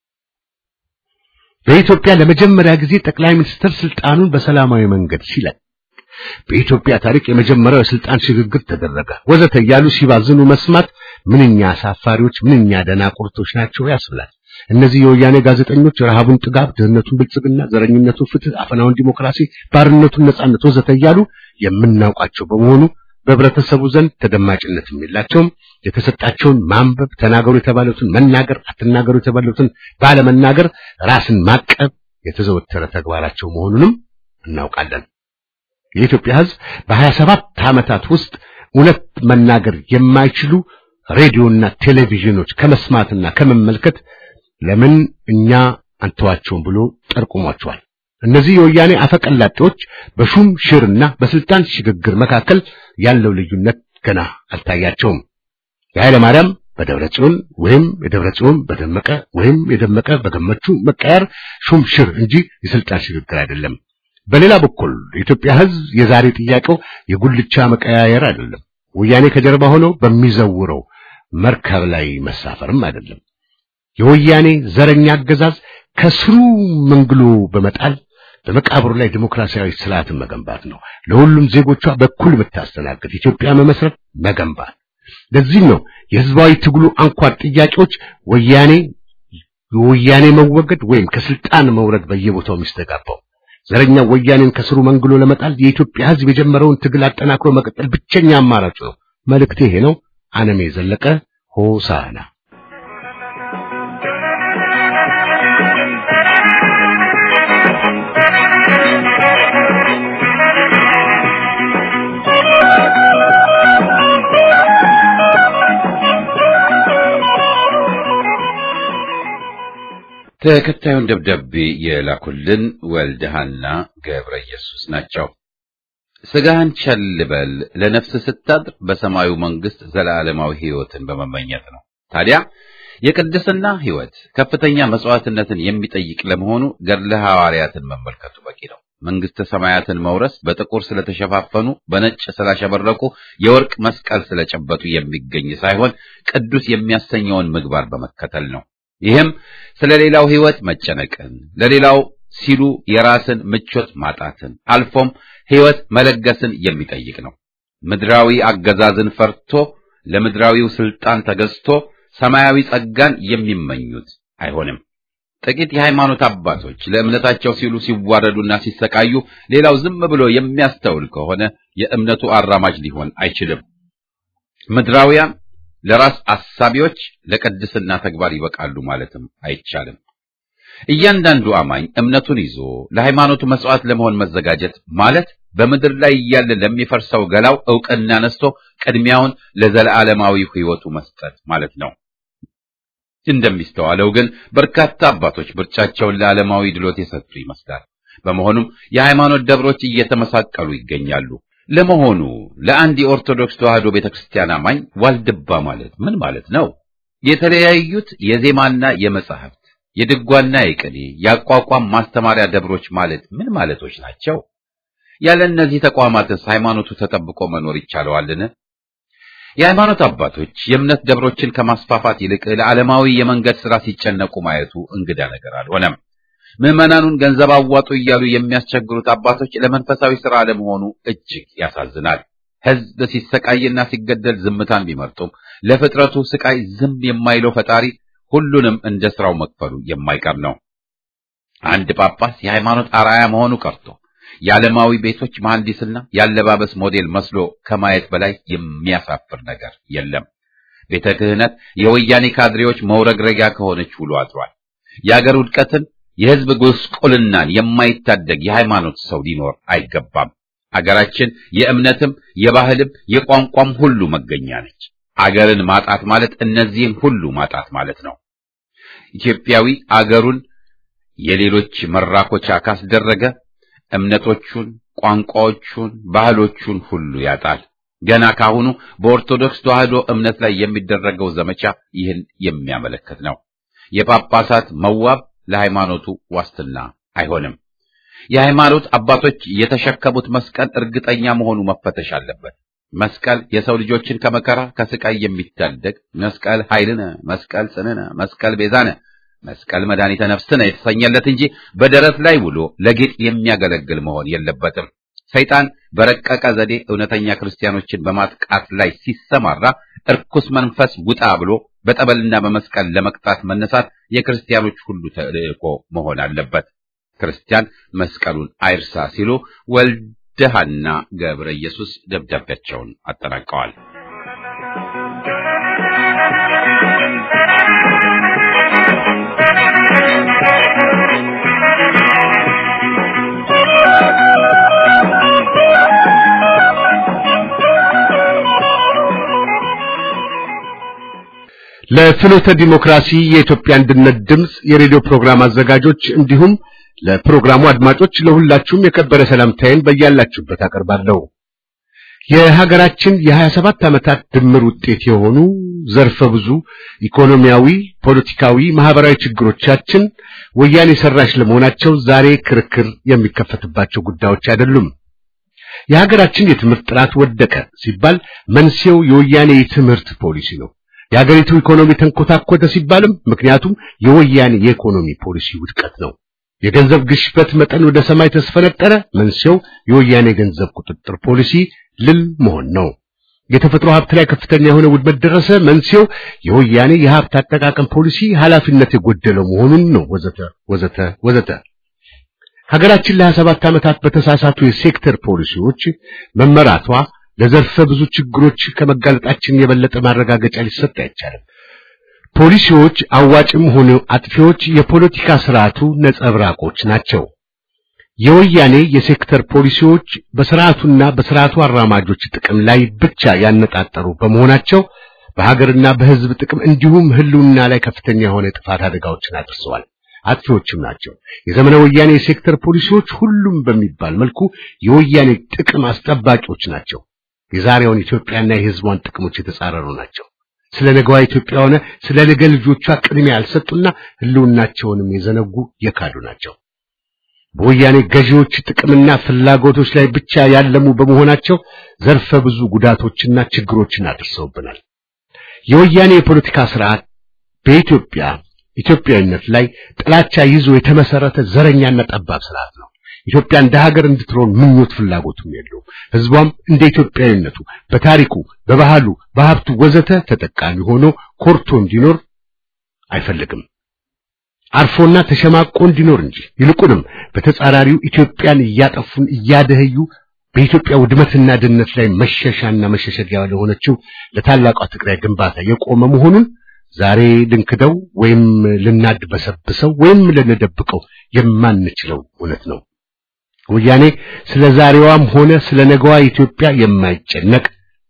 በኢትዮጵያ ለመጀመሪያ ጊዜ ጠቅላይ ሚኒስትር ስልጣኑን በሰላማዊ መንገድ ሲለቅ በኢትዮጵያ ታሪክ የመጀመሪያው የስልጣን ሽግግር ተደረገ ወዘተ እያሉ ሲባዝኑ መስማት ምንኛ አሳፋሪዎች፣ ምንኛ ደናቁርቶች ናቸው ያስብላል። እነዚህ የወያኔ ጋዜጠኞች ረሃቡን ጥጋብ፣ ድህነቱን ብልጽግና፣ ዘረኝነቱን ፍትህ፣ አፈናውን ዲሞክራሲ፣ ባርነቱን ነጻነት ወዘተ እያሉ የምናውቃቸው በመሆኑ በህብረተሰቡ ዘንድ ተደማጭነትም የላቸውም። የተሰጣቸውን ማንበብ፣ ተናገሩ የተባሉትን መናገር፣ አትናገሩ የተባሉትን ባለመናገር ራስን ማቀብ የተዘወተረ ተግባራቸው መሆኑንም እናውቃለን። የኢትዮጵያ ሕዝብ በሀያ ሰባት ዓመታት ውስጥ እውነት መናገር የማይችሉ ሬዲዮና ቴሌቪዥኖች ከመስማትና ከመመልከት ለምን እኛ አንተዋቸውም ብሎ ጠርቁሟቸዋል። እነዚህ የወያኔ አፈቀላጤዎች በሹም ሽርና በስልጣን ሽግግር መካከል ያለው ልዩነት ገና አልታያቸውም። የኃይለ ማርያም በደብረ ጽዮን ወይም የደብረ ጽዮን በደመቀ ወይም የደመቀ በገመቹ መቀየር ሹም ሽር እንጂ የስልጣን ሽግግር አይደለም። በሌላ በኩል የኢትዮጵያ ሕዝብ የዛሬ ጥያቄው የጉልቻ መቀያየር አይደለም። ወያኔ ከጀርባ ሆኖ በሚዘውረው መርከብ ላይ መሳፈርም አይደለም። የወያኔ ዘረኛ አገዛዝ ከስሩ መንግሎ በመጣል በመቃብሩ ላይ ዲሞክራሲያዊ ስርዓትን መገንባት ነው። ለሁሉም ዜጎቿ በኩል የምታስተናግድ ኢትዮጵያ መመስረት መገንባት። ለዚህም ነው የህዝባዊ ትግሉ አንኳር ጥያቄዎች ወያኔ የወያኔ መወገድ ወይም ከስልጣን መውረድ በየቦታው የሚስተጋባው። ዘረኛ ወያኔን ከስሩ መንግሎ ለመጣል የኢትዮጵያ ህዝብ የጀመረውን ትግል አጠናክሮ መቀጠል ብቸኛ አማራጭ ነው። መልእክቴ ይሄ ነው። አነሜ ዘለቀ ሆሳና ተከታዩን ደብዳቤ የላኩልን ወልደሃና ገብረ ኢየሱስ ናቸው። ስጋህን ቸል በል ለነፍስ ስታድር በሰማዩ መንግስት ዘላለማዊ ህይወትን በመመኘት ነው። ታዲያ የቅድስና ህይወት ከፍተኛ መስዋዕትነትን የሚጠይቅ ለመሆኑ ገድለ ሐዋርያትን መመልከቱ በቂ ነው። መንግስተ ሰማያትን መውረስ በጥቁር ስለተሸፋፈኑ በነጭ ስላሸበረቁ የወርቅ መስቀል ስለጨበጡ የሚገኝ ሳይሆን ቅዱስ የሚያሰኘውን ምግባር በመከተል ነው። ይህም ስለ ሌላው ህይወት መጨነቅን፣ ለሌላው ሲሉ የራስን ምቾት ማጣትን፣ አልፎም ህይወት መለገስን የሚጠይቅ ነው። ምድራዊ አገዛዝን ፈርቶ ለምድራዊው ስልጣን ተገዝቶ ሰማያዊ ጸጋን የሚመኙት አይሆንም። ጥቂት የሃይማኖት አባቶች ለእምነታቸው ሲሉ ሲዋረዱና ሲሰቃዩ፣ ሌላው ዝም ብሎ የሚያስተውል ከሆነ የእምነቱ አራማጅ ሊሆን አይችልም። ምድራውያን ለራስ አሳቢዎች ለቅድስና ተግባር ይበቃሉ ማለትም አይቻልም። እያንዳንዱ አማኝ እምነቱን ይዞ ለሃይማኖቱ መስዋዕት ለመሆን መዘጋጀት ማለት በምድር ላይ እያለ ለሚፈርሰው ገላው ዕውቅና ነስቶ ቅድሚያውን ለዘላለማዊ ሕይወቱ መስጠት ማለት ነው። እንደሚስተዋለው ግን በርካታ አባቶች ምርጫቸውን ለዓለማዊ ድሎት የሰጡ ይመስላል። በመሆኑም የሃይማኖት ደብሮች እየተመሳቀሉ ይገኛሉ። ለመሆኑ ለአንድ የኦርቶዶክስ ተዋሕዶ ቤተክርስቲያን አማኝ ዋልድባ ማለት ምን ማለት ነው? የተለያዩት የዜማና የመጻሕፍት የድጓና የቅኔ የአቋቋም ማስተማሪያ ደብሮች ማለት ምን ማለቶች ናቸው? ያለ እነዚህ ተቋማትስ ሃይማኖቱ ተጠብቆ መኖር ይቻለዋልን? የሃይማኖት አባቶች የእምነት ደብሮችን ከማስፋፋት ይልቅ ለዓለማዊ የመንገድ ሥራ ሲጨነቁ ማየቱ እንግዳ ነገር አልሆነም። ምዕመናኑን ገንዘብ አዋጡ እያሉ የሚያስቸግሩት አባቶች ለመንፈሳዊ ሥራ አለመሆኑ እጅግ ያሳዝናል። ሕዝብ ሲሰቃይና ሲገደል ዝምታን ቢመርጡም ለፍጥረቱ ስቃይ ዝም የማይለው ፈጣሪ ሁሉንም እንደ ሥራው መክፈሉ የማይቀር ነው። አንድ ጳጳስ የሃይማኖት አርአያ መሆኑ ቀርቶ የዓለማዊ ቤቶች መሐንዲስና የአለባበስ ሞዴል መስሎ ከማየት በላይ የሚያሳፍር ነገር የለም። ቤተ ክህነት የወያኔ ካድሬዎች መውረግረጊያ ከሆነች ውሎ አድሯል። የአገር ውድቀትን የሕዝብ ጉስቁልናን የማይታደግ የሃይማኖት ሰው ሊኖር አይገባም። አገራችን የእምነትም የባህልም የቋንቋም ሁሉ መገኛ ነች። አገርን ማጣት ማለት እነዚህን ሁሉ ማጣት ማለት ነው። ኢትዮጵያዊ አገሩን የሌሎች መራኮቻ ካስደረገ እምነቶቹን፣ ቋንቋዎቹን፣ ባህሎቹን ሁሉ ያጣል። ገና ካሁኑ በኦርቶዶክስ ተዋሕዶ እምነት ላይ የሚደረገው ዘመቻ ይህን የሚያመለክት ነው። የጳጳሳት መዋብ ለሃይማኖቱ ዋስትና አይሆንም። የሃይማኖት አባቶች የተሸከሙት መስቀል እርግጠኛ መሆኑ መፈተሽ አለበት። መስቀል የሰው ልጆችን ከመከራ ከስቃይ የሚታደግ መስቀል ኃይልነ፣ መስቀል ጽንነ፣ መስቀል ቤዛነ፣ መስቀል መድኃኒተ ነፍስነ የተሰኘለት እንጂ በደረት ላይ ውሎ ለጌጥ የሚያገለግል መሆን የለበትም። ሰይጣን በረቀቀ ዘዴ እውነተኛ ክርስቲያኖችን በማጥቃት ላይ ሲሰማራ እርኩስ መንፈስ ውጣ ብሎ በጠበልና በመስቀል ለመቅጣት መነሳት የክርስቲያኖች ሁሉ ተልእኮ መሆን አለበት። ክርስቲያን መስቀሉን አይርሳ ሲሉ ወልደሃና ገብረ ኢየሱስ ደብዳቤያቸውን አጠናቀዋል። ለፍኖተ ዲሞክራሲ የኢትዮጵያ አንድነት ድምፅ የሬዲዮ ፕሮግራም አዘጋጆች እንዲሁም ለፕሮግራሙ አድማጮች ለሁላችሁም የከበረ ሰላምታዬን በያላችሁበት አቀርባለሁ። የሀገራችን የሀያ ሰባት ዓመታት ድምር ውጤት የሆኑ ዘርፈ ብዙ ኢኮኖሚያዊ፣ ፖለቲካዊ፣ ማህበራዊ ችግሮቻችን ወያኔ ሰራሽ ለመሆናቸው ዛሬ ክርክር የሚከፈትባቸው ጉዳዮች አይደሉም። የሀገራችን የትምህርት ጥራት ወደቀ ሲባል መንስኤው የወያኔ የትምህርት ፖሊሲ ነው። የሀገሪቱ ኢኮኖሚ ተንኮታኮተ ሲባልም ምክንያቱም የወያኔ የኢኮኖሚ ፖሊሲ ውድቀት ነው። የገንዘብ ግሽበት መጠን ወደ ሰማይ ተስፈነጠረ፣ መንስኤው የወያኔ የገንዘብ ቁጥጥር ፖሊሲ ልል መሆን ነው። የተፈጥሮ ሀብት ላይ ከፍተኛ የሆነ ውድመት ደረሰ፣ መንስኤው የወያኔ የሀብት አጠቃቀም ፖሊሲ ኃላፊነት የጎደለው መሆኑን ነው። ወዘተ ወዘተ ወዘተ። ሀገራችን ለሀያ ሰባት ዓመታት በተሳሳቱ የሴክተር ፖሊሲዎች መመራቷ ለዘርፈ ብዙ ችግሮች ከመጋለጣችን የበለጠ ማረጋገጫ ሊሰጥ አይቻልም። ፖሊሲዎች አዋጭም ሆኑ አጥፊዎች የፖለቲካ ስርዓቱ ነጸብራቆች ናቸው። የወያኔ የሴክተር ፖሊሲዎች በስርዓቱና በስርዓቱ አራማጆች ጥቅም ላይ ብቻ ያነጣጠሩ በመሆናቸው በሀገርና በሕዝብ ጥቅም እንዲሁም ሕልውና ላይ ከፍተኛ የሆነ የጥፋት አደጋዎችን አድርሰዋል። አጥፊዎችም ናቸው። የዘመነ ወያኔ የሴክተር ፖሊሲዎች ሁሉም በሚባል መልኩ የወያኔ ጥቅም አስጠባቂዎች ናቸው። የዛሬውን ኢትዮጵያና የሕዝቧን ጥቅሞች የተጻረሩ ናቸው። ስለ ነገዋ ኢትዮጵያ ሆነ ስለ ነገ ልጆቿ ቅድሚያ ያልሰጡና ሕልውናቸውንም የዘነጉ የካዱ ናቸው። በወያኔ ገዢዎች ጥቅምና ፍላጎቶች ላይ ብቻ ያለሙ በመሆናቸው ዘርፈ ብዙ ጉዳቶችና ችግሮችን አድርሰውብናል። የወያኔ የፖለቲካ ስርዓት በኢትዮጵያ ኢትዮጵያዊነት ላይ ጥላቻ ይዞ የተመሰረተ ዘረኛና ጠባብ ስርዓት ነው። ኢትዮጵያ እንደ ሀገር እንድትሆን ምኞት ፍላጎቱም የለውም። ህዝቧም እንደ ኢትዮጵያዊነቱ በታሪኩ፣ በባህሉ፣ በሀብቱ ወዘተ ተጠቃሚ ሆኖ ኮርቶ እንዲኖር አይፈልግም። አርፎና ተሸማቆ እንዲኖር እንጂ ይልቁንም በተጻራሪው ኢትዮጵያን እያጠፉን እያደህዩ በኢትዮጵያ ውድመትና ድህነት ላይ መሸሻና መሸሸጊያ ለሆነችው ለታላቋ ትግራይ ግንባታ የቆመ መሆኑን ዛሬ ልንክደው ወይም ልናድበሰብሰው ወይም ልንደብቀው የማንችለው እውነት ነው። ወያኔ ስለ ዛሬዋም ሆነ ስለ ነገዋ ኢትዮጵያ የማይጨነቅ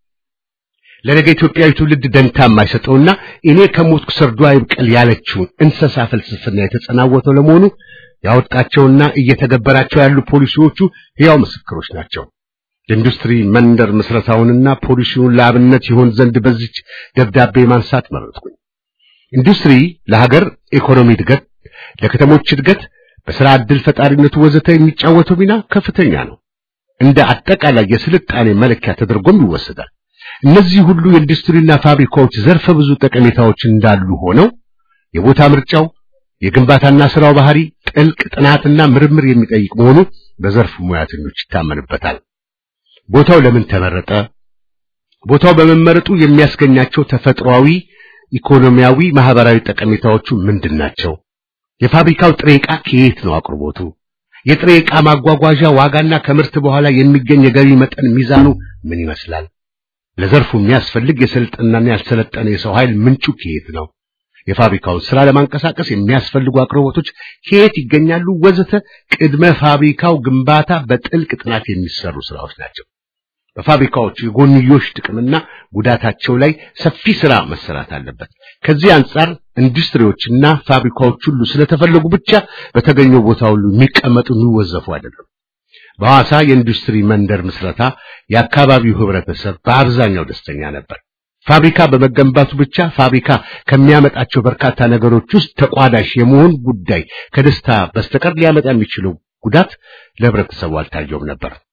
ለነገ ኢትዮጵያዊ ትውልድ ደንታ የማይሰጠውና እኔ ከሞትኩ ሰርዶ አይብቀል ያለችውን እንስሳ ፍልስፍና የተጸናወተው ለመሆኑ ያወጣቸውና እየተገበራቸው ያሉ ፖሊሲዎቹ ሕያው ምስክሮች ናቸው። የኢንዱስትሪ መንደር ምስረታውንና ፖሊሲውን ለአብነት ይሆን ዘንድ በዚች ደብዳቤ ማንሳት መረጥኩኝ። ኢንዱስትሪ ለሀገር ኢኮኖሚ እድገት፣ ለከተሞች እድገት፣ በሥራ ዕድል ፈጣሪነቱ ወዘተ የሚጫወተው ሚና ከፍተኛ ነው። እንደ አጠቃላይ የስልጣኔ መለኪያ ተደርጎም ይወሰዳል። እነዚህ ሁሉ የኢንዱስትሪና ፋብሪካዎች ዘርፈ ብዙ ጠቀሜታዎች እንዳሉ ሆነው የቦታ ምርጫው፣ የግንባታና ስራው ባህሪ ጥልቅ ጥናትና ምርምር የሚጠይቅ መሆኑ በዘርፉ ሙያተኞች ይታመንበታል። ቦታው ለምን ተመረጠ? ቦታው በመመረጡ የሚያስገኛቸው ተፈጥሯዊ፣ ኢኮኖሚያዊ፣ ማህበራዊ ጠቀሜታዎቹ ምንድን ናቸው? የፋብሪካው ጥሬ ዕቃ ከየት ነው አቅርቦቱ? የጥሬ ዕቃ ማጓጓዣ ዋጋና ከምርት በኋላ የሚገኝ የገቢ መጠን ሚዛኑ ምን ይመስላል? ለዘርፉ የሚያስፈልግ የሰለጠነና ያልሰለጠነ የሰው ኃይል ምንጩ ከየት ነው? የፋብሪካውን ስራ ለማንቀሳቀስ የሚያስፈልጉ አቅርቦቶች ከየት ይገኛሉ? ወዘተ ቅድመ ፋብሪካው ግንባታ በጥልቅ ጥናት የሚሰሩ ስራዎች ናቸው። በፋብሪካዎቹ የጎንዮሽ ጥቅምና ጉዳታቸው ላይ ሰፊ ስራ መሰራት አለበት። ከዚህ አንጻር ኢንዱስትሪዎችና ፋብሪካዎች ሁሉ ስለተፈለጉ ብቻ በተገኘው ቦታ ሁሉ የሚቀመጡ የሚወዘፉ አይደለም። በሐዋሳ የኢንዱስትሪ መንደር ምስረታ የአካባቢው ህብረተሰብ በአብዛኛው ደስተኛ ነበር። ፋብሪካ በመገንባቱ ብቻ ፋብሪካ ከሚያመጣቸው በርካታ ነገሮች ውስጥ ተቋዳሽ የመሆን ጉዳይ ከደስታ በስተቀር ሊያመጣ የሚችለው ጉዳት ለህብረተሰቡ አልታየውም ነበር።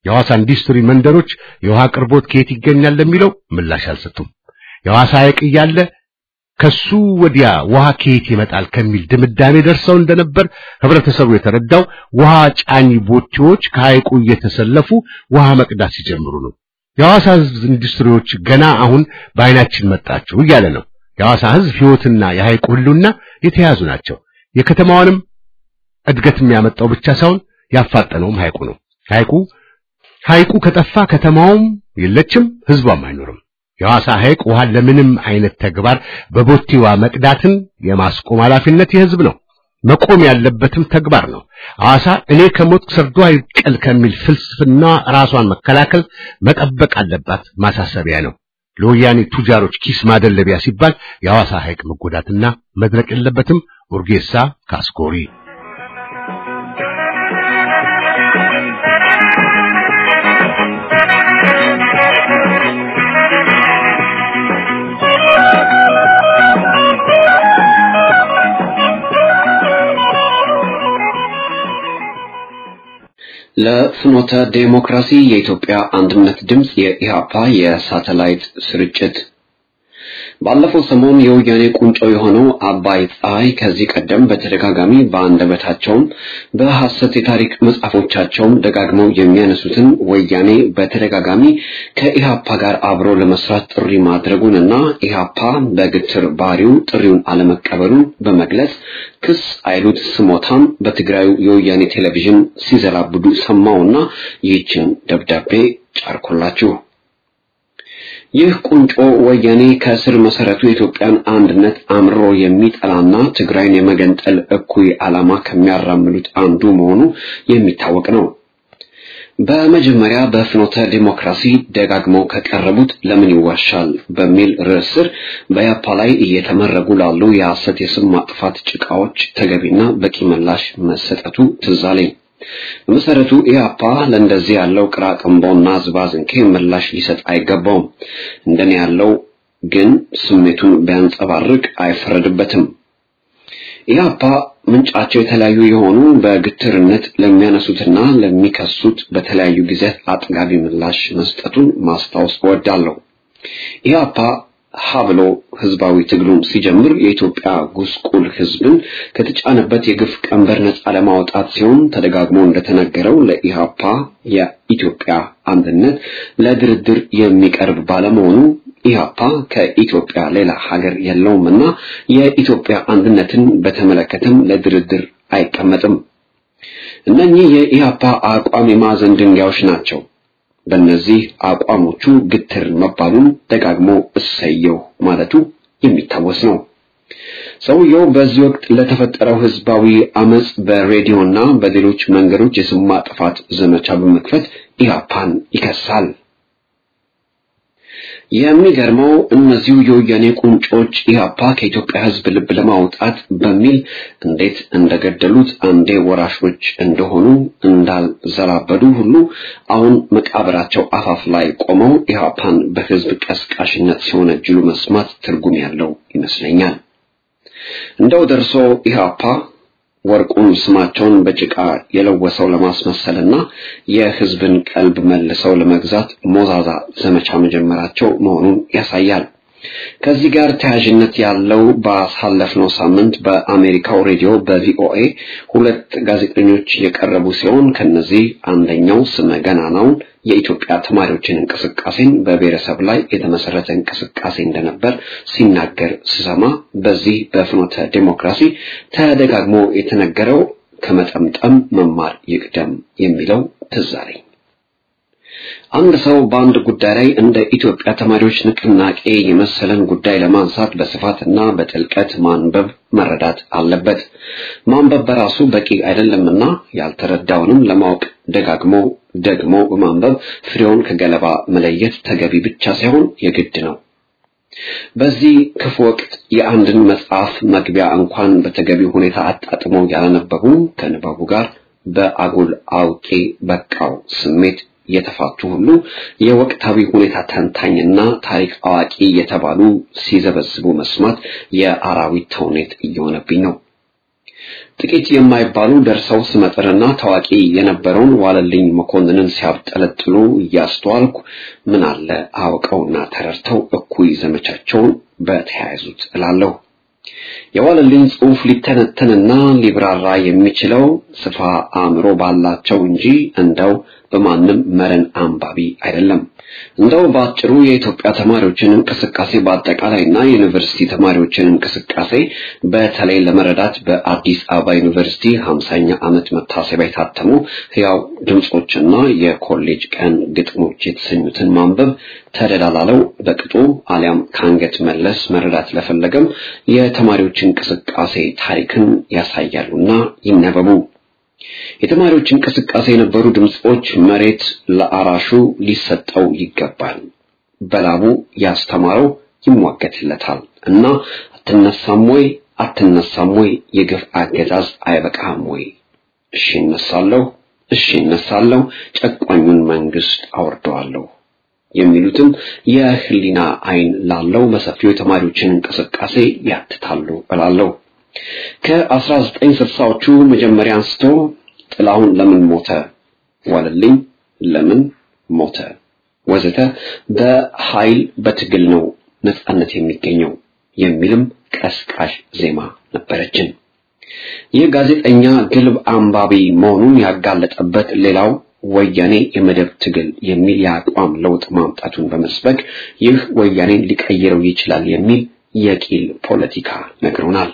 የሐዋሳ ኢንዱስትሪ መንደሮች የውሃ አቅርቦት ከየት ይገኛል ለሚለው ምላሽ አልሰጡም። የሐዋሳ ሐይቅ እያለ ከሱ ወዲያ ውሃ ከየት ይመጣል ከሚል ድምዳሜ ደርሰው እንደነበር ህብረተሰቡ የተረዳው ውሃ ጫኝ ቦቴዎች ከሐይቁ እየተሰለፉ ውሃ መቅዳት ሲጀምሩ ነው። የሐዋሳ ህዝብ ኢንዱስትሪዎች ገና አሁን በአይናችን መጣችሁ እያለ ነው። የሐዋሳ ህዝብ ህይወትና የሐይቁ ህልውና የተያዙ ናቸው። የከተማዋንም እድገት የሚያመጣው ብቻ ሳይሆን ያፋጠነውም ሐይቁ ነው። ሐይቁ ሐይቁ ከጠፋ ከተማውም የለችም፣ ህዝቧም አይኖርም። የሐዋሳ ሐይቅ ውሃን ለምንም አይነት ተግባር በቦቴዋ መቅዳትን የማስቆም ኃላፊነት የህዝብ ነው። መቆም ያለበትም ተግባር ነው። ሐዋሳ እኔ ከሞት ሰርዶ አይቀል ከሚል ፍልስፍና ራሷን መከላከል መጠበቅ አለባት ማሳሰቢያ ነው። ለወያኔ ቱጃሮች ኪስ ማደለቢያ ሲባል የሐዋሳ ሐይቅ መጎዳትና መድረቅ የለበትም። ኡርጌሳ ካስኮሪ ለፍኖተ ዴሞክራሲ የኢትዮጵያ አንድነት ድምፅ የኢሃፓ የሳተላይት ስርጭት ባለፈው ሰሞን የወያኔ ቁንጮ የሆነው አባይ ፀሐይ ከዚህ ቀደም በተደጋጋሚ በአንደበታቸውም በሐሰት የታሪክ መጽሐፎቻቸውም ደጋግመው የሚያነሱትን ወያኔ በተደጋጋሚ ከኢሃፓ ጋር አብሮ ለመስራት ጥሪ ማድረጉንና ኢሃፓ በግትር ባህሪው ጥሪውን አለመቀበሉን በመግለጽ ክስ አይሉት ስሞታም በትግራዩ የወያኔ ቴሌቪዥን ሲዘላብዱ ሰማውና ይህችን ደብዳቤ ጫርኩላችሁ። ይህ ቁንጮ ወያኔ ከስር መሰረቱ የኢትዮጵያን አንድነት አምርሮ የሚጠላና ትግራይን የመገንጠል እኩይ ዓላማ ከሚያራምዱት አንዱ መሆኑ የሚታወቅ ነው። በመጀመሪያ በፍኖተ ዲሞክራሲ ደጋግመው ከቀረቡት ለምን ይዋሻል በሚል ርዕስ ስር በያፓ ላይ እየተመረጉ ላሉ የሐሰት የስም ማጥፋት ጭቃዎች ተገቢና በቂ ምላሽ መሰጠቱ ትዝ አለኝ። በመሰረቱ ኢህአፓ ለእንደዚህ ያለው ቅራቅንቦና ዝባዝንኬ ምላሽ ሊሰጥ አይገባውም። እንደኔ ያለው ግን ስሜቱን ቢያንጸባርቅ አይፈረድበትም። ኢህአፓ ምንጫቸው የተለያዩ የሆኑ በግትርነት ለሚያነሱትና ለሚከሱት በተለያዩ ጊዜያት አጥጋቢ ምላሽ መስጠቱን ማስታወስ እወዳለሁ። ኢህአፓ ሀብሎ ህዝባዊ ትግሉን ሲጀምር የኢትዮጵያ ጉስቁል ህዝብን ከተጫነበት የግፍ ቀንበር ነፃ ለማውጣት ሲሆን ተደጋግሞ እንደተነገረው ለኢሃፓ የኢትዮጵያ አንድነት ለድርድር የሚቀርብ ባለመሆኑ ኢሃፓ ከኢትዮጵያ ሌላ ሀገር የለውምና የኢትዮጵያ አንድነትን በተመለከተም ለድርድር አይቀመጥም። እነኚህ የኢሃፓ አቋም የማዕዘን ድንጋዮች ናቸው። በእነዚህ አቋሞቹ ግትር መባሉን ደጋግሞ እሰየው ማለቱ የሚታወስ ነው። ሰውየው በዚህ ወቅት ለተፈጠረው ህዝባዊ አመጽ በሬዲዮና በሌሎች መንገዶች የስም ማጥፋት ዘመቻ በመክፈት ኢህአፓን ይከሳል። የሚገርመው እነዚሁ የወያኔ ቁንጮች ኢህአፓ ከኢትዮጵያ ህዝብ ልብ ለማውጣት በሚል እንዴት እንደገደሉት አንዴ ወራሾች እንደሆኑ እንዳልዘላበዱ ሁሉ አሁን መቃብራቸው አፋፍ ላይ ቆመው ኢህአፓን በህዝብ ቀስቃሽነት ሲወነጅሉ መስማት ትርጉም ያለው ይመስለኛል። እንደው ደርሶ ኢህአፓ ወርቁን ስማቸውን በጭቃ የለወሰው ለማስመሰልና የህዝብን ቀልብ መልሰው ለመግዛት ሞዛዛ ዘመቻ መጀመራቸው መሆኑን ያሳያል። ከዚህ ጋር ተያያዥነት ያለው ባሳለፍነው ሳምንት በአሜሪካው ሬዲዮ በቪኦኤ ሁለት ጋዜጠኞች የቀረቡ ሲሆን ከነዚህ አንደኛው ስመ ገናናውን የኢትዮጵያ ተማሪዎችን እንቅስቃሴን በብሔረሰብ ላይ የተመሰረተ እንቅስቃሴ እንደነበር ሲናገር ስሰማ በዚህ በፍኖተ ዴሞክራሲ ተደጋግሞ የተነገረው ከመጠምጠም መማር ይቅደም የሚለው ትዝ አለኝ። አንድ ሰው በአንድ ጉዳይ ላይ እንደ ኢትዮጵያ ተማሪዎች ንቅናቄ የመሰለን ጉዳይ ለማንሳት በስፋትና በጥልቀት ማንበብ መረዳት አለበት። ማንበብ በራሱ በቂ አይደለምና ያልተረዳውንም ለማወቅ ደጋግሞ ደግሞ በማንበብ ፍሬውን ከገለባ መለየት ተገቢ ብቻ ሳይሆን የግድ ነው። በዚህ ክፉ ወቅት የአንድን መጽሐፍ መግቢያ እንኳን በተገቢ ሁኔታ አጣጥመው ያላነበቡ ከንባቡ ጋር በአጉል አውቄ በቃው ስሜት የተፋቱ ሁሉ የወቅታዊ ሁኔታ ተንታኝና ታሪክ አዋቂ የተባሉ ሲዘበዝቡ መስማት የአራዊት ተውኔት እየሆነብኝ ነው። ጥቂት የማይባሉ ደርሰው ስመጥርና ታዋቂ የነበረውን ዋለልኝ መኮንንን ሲያብጠለጥሉ እያስተዋልኩ ምን አለ አውቀውና ተረድተው እኩይ ዘመቻቸውን በተያያዙት እላለሁ። የዋለልኝ ጽሑፍ ሊተነተንና ሊብራራ የሚችለው ስፋ አእምሮ ባላቸው እንጂ እንደው በማንም መረን አንባቢ አይደለም። እንደው በአጭሩ የኢትዮጵያ ተማሪዎችን እንቅስቃሴ በአጠቃላይና የዩኒቨርሲቲ ተማሪዎችን እንቅስቃሴ በተለይ ለመረዳት በአዲስ አበባ ዩኒቨርሲቲ ሀምሳኛ ዓመት መታሰቢያ የታተሙ ሕያው ድምፆችና የኮሌጅ ቀን ግጥሞች የተሰኙትን ማንበብ ተደላላለው በቅጡ አሊያም ከአንገት መለስ መረዳት ለፈለገም የተማሪዎች እንቅስቃሴ ታሪክን ያሳያሉና ይነበቡ። የተማሪዎች እንቅስቃሴ የነበሩ ድምፆች መሬት ለአራሹ ሊሰጠው ይገባል፣ በላቡ ያስተማረው ይሟገትለታል እና አትነሳም ወይ አትነሳም ወይ የግፍ አገዛዝ አይበቃም ወይ? እሺ እነሳለሁ፣ እሺ እነሳለሁ፣ ጨቋኙን መንግስት አወርደዋለሁ የሚሉትም የህሊና አይን ላለው በሰፊው የተማሪዎችን እንቅስቃሴ ያትታሉ እላለሁ። ከ1960ዎቹ መጀመሪያ አንስቶ ጥላሁን ለምን ሞተ፣ ዋለልኝ ለምን ሞተ፣ ወዘተ በኃይል በትግል ነው ነጻነት የሚገኘው የሚልም ቀስቃሽ ዜማ ነበረችን። ይህ ጋዜጠኛ ግልብ አንባቢ መሆኑን ያጋለጠበት ሌላው ወያኔ የመደብ ትግል የሚል የአቋም ለውጥ ማምጣቱን በመስበክ ይህ ወያኔን ሊቀይረው ይችላል የሚል የቂል ፖለቲካ ነግሮናል።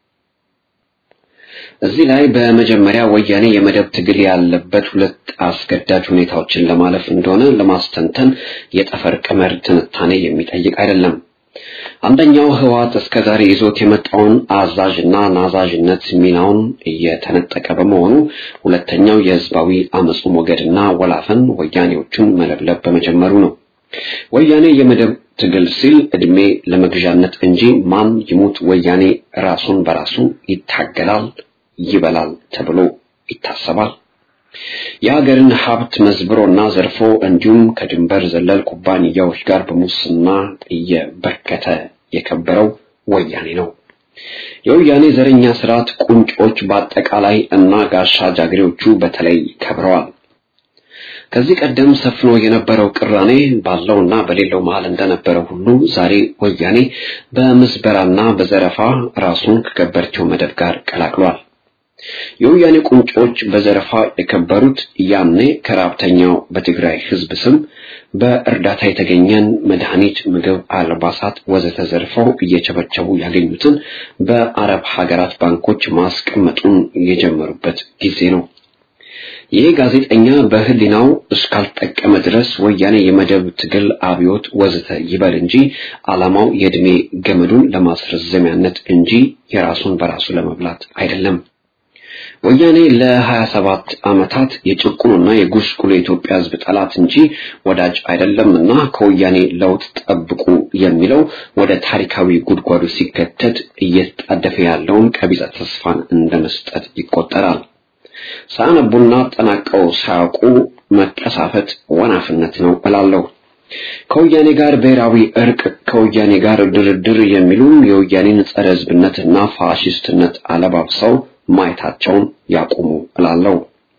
እዚህ ላይ በመጀመሪያ ወያኔ የመደብ ትግል ያለበት ሁለት አስገዳጅ ሁኔታዎችን ለማለፍ እንደሆነ ለማስተንተን የጠፈር ቀመር ትንታኔ የሚጠይቅ አይደለም። አንደኛው ህወሓት እስከዛሬ ይዞት የመጣውን አዛዥና ናዛዥነት ሚናውን እየተነጠቀ በመሆኑ፣ ሁለተኛው የህዝባዊ አመፁ ሞገድና ወላፈን ወያኔዎቹን መለብለብ በመጀመሩ ነው። ወያኔ የመደብ ትግል ሲል እድሜ ለመግዣነት እንጂ ማን ይሙት ወያኔ ራሱን በራሱ ይታገላል ይበላል ተብሎ ይታሰባል። የሀገርን ሀብት መዝብሮና ዘርፎ እንዲሁም ከድንበር ዘለል ኩባንያዎች ጋር በሙስና እየበከተ የከበረው ወያኔ ነው። የወያኔ ዘረኛ ስርዓት ቁንጮች በአጠቃላይ እና ጋሻ ጃግሬዎቹ በተለይ ከብረዋል። ከዚህ ቀደም ሰፍኖ የነበረው ቅራኔ ባለውና በሌለው መሃል እንደነበረ ሁሉ ዛሬ ወያኔ በምዝበራና በዘረፋ ራሱን ከገበርቸው መደብ ጋር ቀላቅሏል። የወያኔ ቁንጮች በዘረፋ የከበሩት ያኔ ከራብተኛው በትግራይ ህዝብ ስም በእርዳታ የተገኘን መድኃኒት፣ ምግብ፣ አልባሳት ወዘተ ዘርፈው እየቸበቸቡ ያገኙትን በአረብ ሀገራት ባንኮች ማስቀመጡን የጀመሩበት ጊዜ ነው። ይህ ጋዜጠኛ በህሊናው እስካልጠቀመ ድረስ ወያኔ የመደብ ትግል አብዮት ወዘተ ይበል እንጂ ዓላማው የዕድሜ ገመዱን ለማስረዘሚያነት እንጂ የራሱን በራሱ ለመብላት አይደለም። ወያኔ ለ27 ዓመታት የጭቁኑና የጉስቁሉ የኢትዮጵያ ህዝብ ጠላት እንጂ ወዳጅ አይደለምና ከወያኔ ለውጥ ጠብቁ የሚለው ወደ ታሪካዊ ጉድጓዱ ሲከተት እየተጣደፈ ያለውን ቀቢጸ ተስፋን እንደ መስጠት ይቆጠራል። ሳያነቡና አጠናቀው ሳያውቁ መቀሳፈት ወናፍነት ነው እላለሁ። ከወያኔ ጋር ብሔራዊ እርቅ፣ ከወያኔ ጋር ድርድር የሚሉም የወያኔን ጸረ ህዝብነትና ፋሽስትነት አለባብሰው ማየታቸውን ያቁሙ እላለሁ።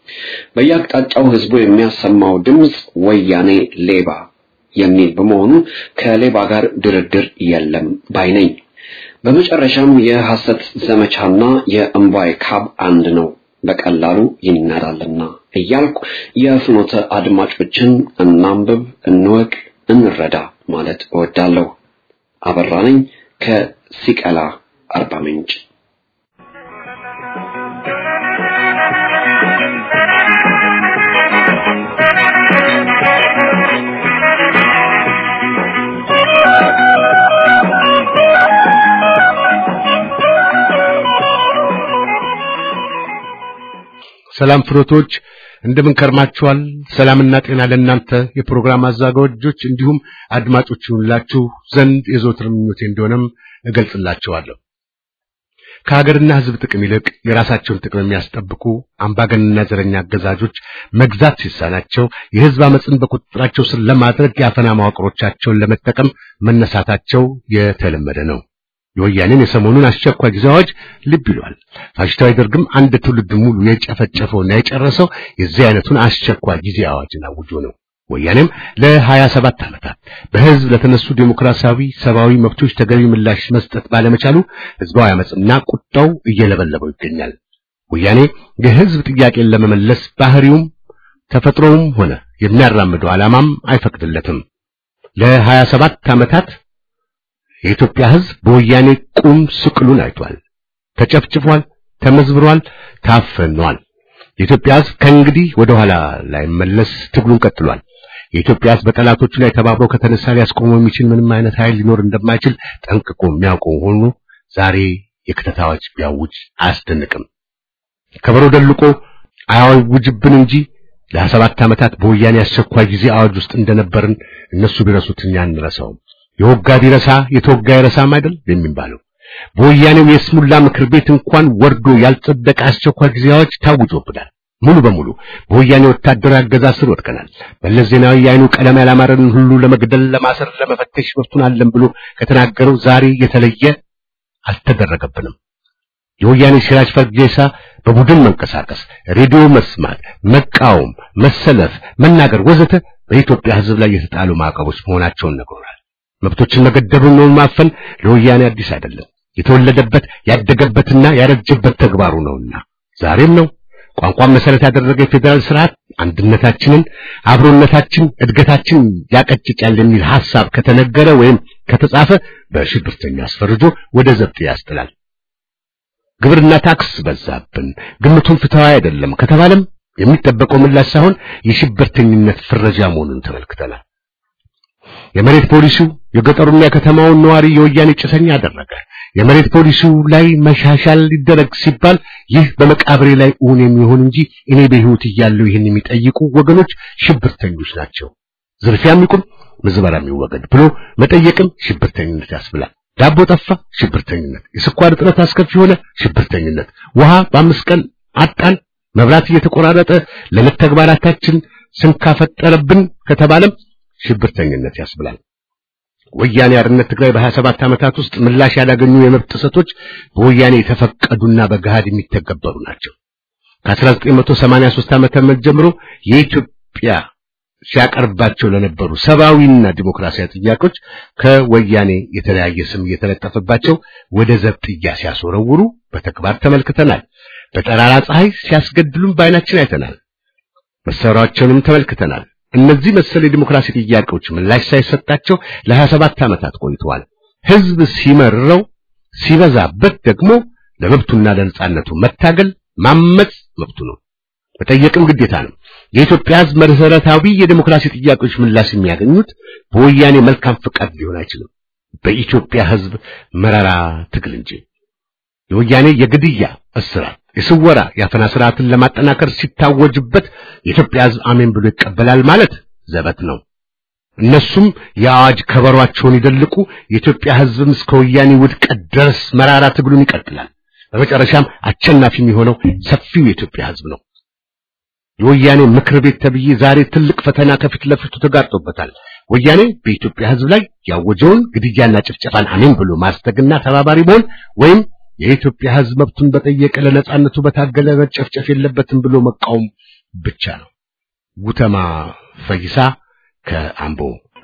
በየአቅጣጫው ህዝቡ የሚያሰማው ድምፅ ወያኔ ሌባ የሚል በመሆኑ ከሌባ ጋር ድርድር የለም ባይ ነኝ። በመጨረሻም የሐሰት ዘመቻና የእምቧይ ካብ አንድ ነው በቀላሉ ይናዳልና እያልኩ የፍኖተ አድማጮችን እናንብብ፣ እንወቅ፣ እንረዳ ማለት እወዳለሁ። አበራ ነኝ ከሲቀላ አርባ ምንጭ። ሰላም ፍሮቶች እንደምን ከርማችኋል? ሰላምና ጤና ለእናንተ የፕሮግራም አዘጋጆች እንዲሁም አድማጮች ይሁንላችሁ ዘንድ የዘወትር ምኞቴ እንደሆነም እገልጽላችኋለሁ። ከሀገርና ሕዝብ ጥቅም ይልቅ የራሳቸውን ጥቅም የሚያስጠብቁ አምባገነንና ዘረኛ አገዛዞች መግዛት ሲሳናቸው የሕዝብ አመፅን በቁጥጥራቸው ስር ለማድረግ የአፈና መዋቅሮቻቸውን ለመጠቀም መነሳታቸው የተለመደ ነው። የወያኔን የሰሞኑን አስቸኳይ ጊዜ አዋጅ ልብ ይሏል። ፋሽስታዊ ደርግም አንድ ትውልድ ሙሉ የጨፈጨፈውና የጨረሰው የዚህ አይነቱን አስቸኳይ ጊዜ አዋጅን አውጆ ነው። ወያኔም ለሀያ ሰባት ዓመታት በህዝብ ለተነሱ ዴሞክራሲያዊ ሰብአዊ መብቶች ተገቢ ምላሽ መስጠት ባለመቻሉ ህዝባዊ አመፅና ቁጣው እየለበለበው ይገኛል። ወያኔ የህዝብ ጥያቄን ለመመለስ ባህሪውም ተፈጥሮውም ሆነ የሚያራምደው ዓላማም አይፈቅድለትም። ለሀያ ሰባት ዓመታት የኢትዮጵያ ህዝብ በወያኔ ቁም ስቅሉን አይቷል። ተጨፍጭፏል፣ ተመዝብሯል፣ ታፍኗል። የኢትዮጵያ ህዝብ ከእንግዲህ ወደ ኋላ ላይ መለስ ትግሉን ቀጥሏል። የኢትዮጵያ ህዝብ በጠላቶቹ ላይ ተባብሮ ከተነሳ ሊያስቆመው የሚችል ምንም አይነት ኃይል ሊኖር እንደማይችል ጠንቅቆ የሚያውቀው ሆኖ ዛሬ የክተት አዋጅ ቢያውጅ አያስደንቅም። ከበሮ ደልቆ አያውጅብን እንጂ ለሀያ ሰባት ዓመታት በወያኔ አስቸኳይ ጊዜ አዋጅ ውስጥ እንደነበርን እነሱ ቢረሱት እኛ አንረሳውም። የወጋ ቢረሳ የተወጋ ይረሳም አይደል የሚባለው። በወያኔው የስሙላ ምክር ቤት እንኳን ወርዶ ያልጸደቀ አስቸኳይ ጊዜ አዋጅ ታውጆብናል። ሙሉ በሙሉ በወያኔ ወታደራዊ አገዛዝ ስር ወድቀናል። መለስ ዜናዊ የዓይኑ ቀለም ያላማረን ሁሉ ለመግደል፣ ለማሰር፣ ለመፈተሽ መብቱን አለን ብሎ ከተናገረው ዛሬ የተለየ አልተደረገብንም። የወያኔ ሲራጅ ፈርጌሳ በቡድን መንቀሳቀስ፣ ሬዲዮ መስማት፣ መቃወም፣ መሰለፍ፣ መናገር ወዘተ በኢትዮጵያ ሕዝብ ላይ የተጣሉ ማዕቀቦች መሆናቸውን ነግሮናል። መብቶችን መገደብን ነው ማፈን ለወያኔ አዲስ አይደለም። የተወለደበት ያደገበትና ያረጀበት ተግባሩ ነውና ዛሬም ነው። ቋንቋን መሰረት ያደረገ የፌዴራል ስርዓት አንድነታችንን፣ አብሮነታችን፣ እድገታችን ያቀጭጫል የሚል ሐሳብ ከተነገረ ወይም ከተጻፈ በሽብርተኛ አስፈርጆ ወደ ዘብጥ ያስጥላል። ግብርና ታክስ በዛብን፣ ግምቱን ፍትሃዊ አይደለም ከተባለም የሚጠበቀው ምላሽ ሳይሆን የሽብርተኝነት ፍረጃ መሆኑን ተመልክተናል። የመሬት ፖሊሲው የገጠሩና የከተማውን ነዋሪ የወያኔ ጭሰኛ አደረገ። የመሬት ፖሊሲው ላይ መሻሻል ሊደረግ ሲባል ይህ በመቃብሬ ላይ እውን የሚሆን እንጂ እኔ በሕይወት እያለሁ ይህን የሚጠይቁ ወገኖች ሽብርተኞች ናቸው። ዝርፊያም ይቁም፣ ምዝበራም ይወገድ ብሎ መጠየቅም ሽብርተኝነት ያስብላል። ዳቦ ጠፋ፣ ሽብርተኝነት። የስኳር እጥረት አስከፊ ሆነ፣ ሽብርተኝነት። ውሃ በአምስት ቀን አጣን፣ መብራት እየተቆራረጠ ለዕለት ተግባራታችን ስንካፈጠረብን ከተባለም ሽብርተኝነት ያስብላል። ወያኔ አርነት ትግራይ በ27 ዓመታት ውስጥ ምላሽ ያላገኙ የመብት ጥሰቶች በወያኔ የተፈቀዱና በገሃድ የሚተገበሩ ናቸው። ከ1983 ዓመተ ምህረት ጀምሮ የኢትዮጵያ ሲያቀርባቸው ለነበሩ ሰብአዊና ዲሞክራሲያዊ ጥያቄዎች ከወያኔ የተለያየ ስም እየተለጠፈባቸው ወደ ዘብጥያ ሲያስወረውሩ በተግባር ተመልክተናል። በጠራራ ፀሐይ ሲያስገድሉም በዓይናችን አይተናል። መሳሪያቸውንም ተመልክተናል። እነዚህ መሰል የዲሞክራሲ ጥያቄዎች ምላሽ ሳይሰጣቸው ለ27 ዓመታት ቆይተዋል። ህዝብ ሲመረው ሲበዛበት ደግሞ ለመብቱና ለነጻነቱ መታገል ማመጽ መብቱ ነው፣ መጠየቅም ግዴታ ነው። የኢትዮጵያ ህዝብ መሰረታዊ የዲሞክራሲ ጥያቄዎች ምላሽ የሚያገኙት በወያኔ መልካም ፍቃድ ሊሆን አይችልም፣ በኢትዮጵያ ህዝብ መራራ ትግል እንጂ። የወያኔ የግድያ እስራት የስወራ የአፈና ስርዓትን ለማጠናከር ሲታወጅበት የኢትዮጵያ ህዝብ አሜን ብሎ ይቀበላል ማለት ዘበት ነው። እነሱም የአዋጅ ከበሯቸውን ይደልቁ፣ የኢትዮጵያ ህዝብም እስከ ወያኔ ውድቀት ድረስ መራራ ትግሉን ይቀጥላል። በመጨረሻም አሸናፊ የሚሆነው ሰፊው የኢትዮጵያ ህዝብ ነው። የወያኔ ምክር ቤት ተብዬ ዛሬ ትልቅ ፈተና ከፊት ለፊቱ ተጋርጦበታል። ወያኔ በኢትዮጵያ ህዝብ ላይ ያወጀውን ግድያና ጭፍጨፋን አሜን ብሎ ማስተግና ተባባሪ መሆን ወይም የኢትዮጵያ ህዝብ መብቱን በጠየቀ ለነጻነቱ በታገለ መጨፍጨፍ የለበትም ብሎ መቃወም ብቻ ነው። ጉተማ ፈይሳ ከአምቦ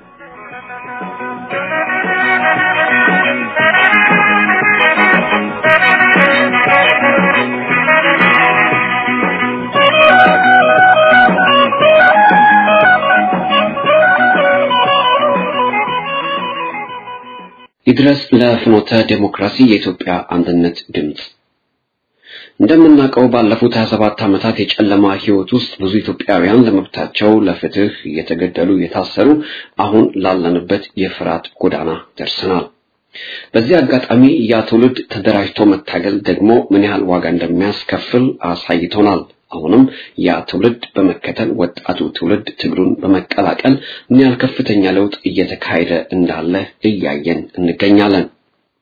ይድረስ ለፍኖተ ዴሞክራሲ የኢትዮጵያ አንድነት ድምፅ። እንደምናውቀው ባለፉት 27 ዓመታት የጨለማ ህይወት ውስጥ ብዙ ኢትዮጵያውያን ለመብታቸው ለፍትህ እየተገደሉ የታሰሩ አሁን ላለንበት የፍርሃት ጎዳና ደርሰናል። በዚህ አጋጣሚ ያ ትውልድ ተደራጅቶ መታገል ደግሞ ምን ያህል ዋጋ እንደሚያስከፍል አሳይቶናል። አሁንም ያ ትውልድ በመከተል ወጣቱ ትውልድ ትግሉን በመቀላቀል ምን ያህል ከፍተኛ ለውጥ እየተካሄደ እንዳለ እያየን እንገኛለን።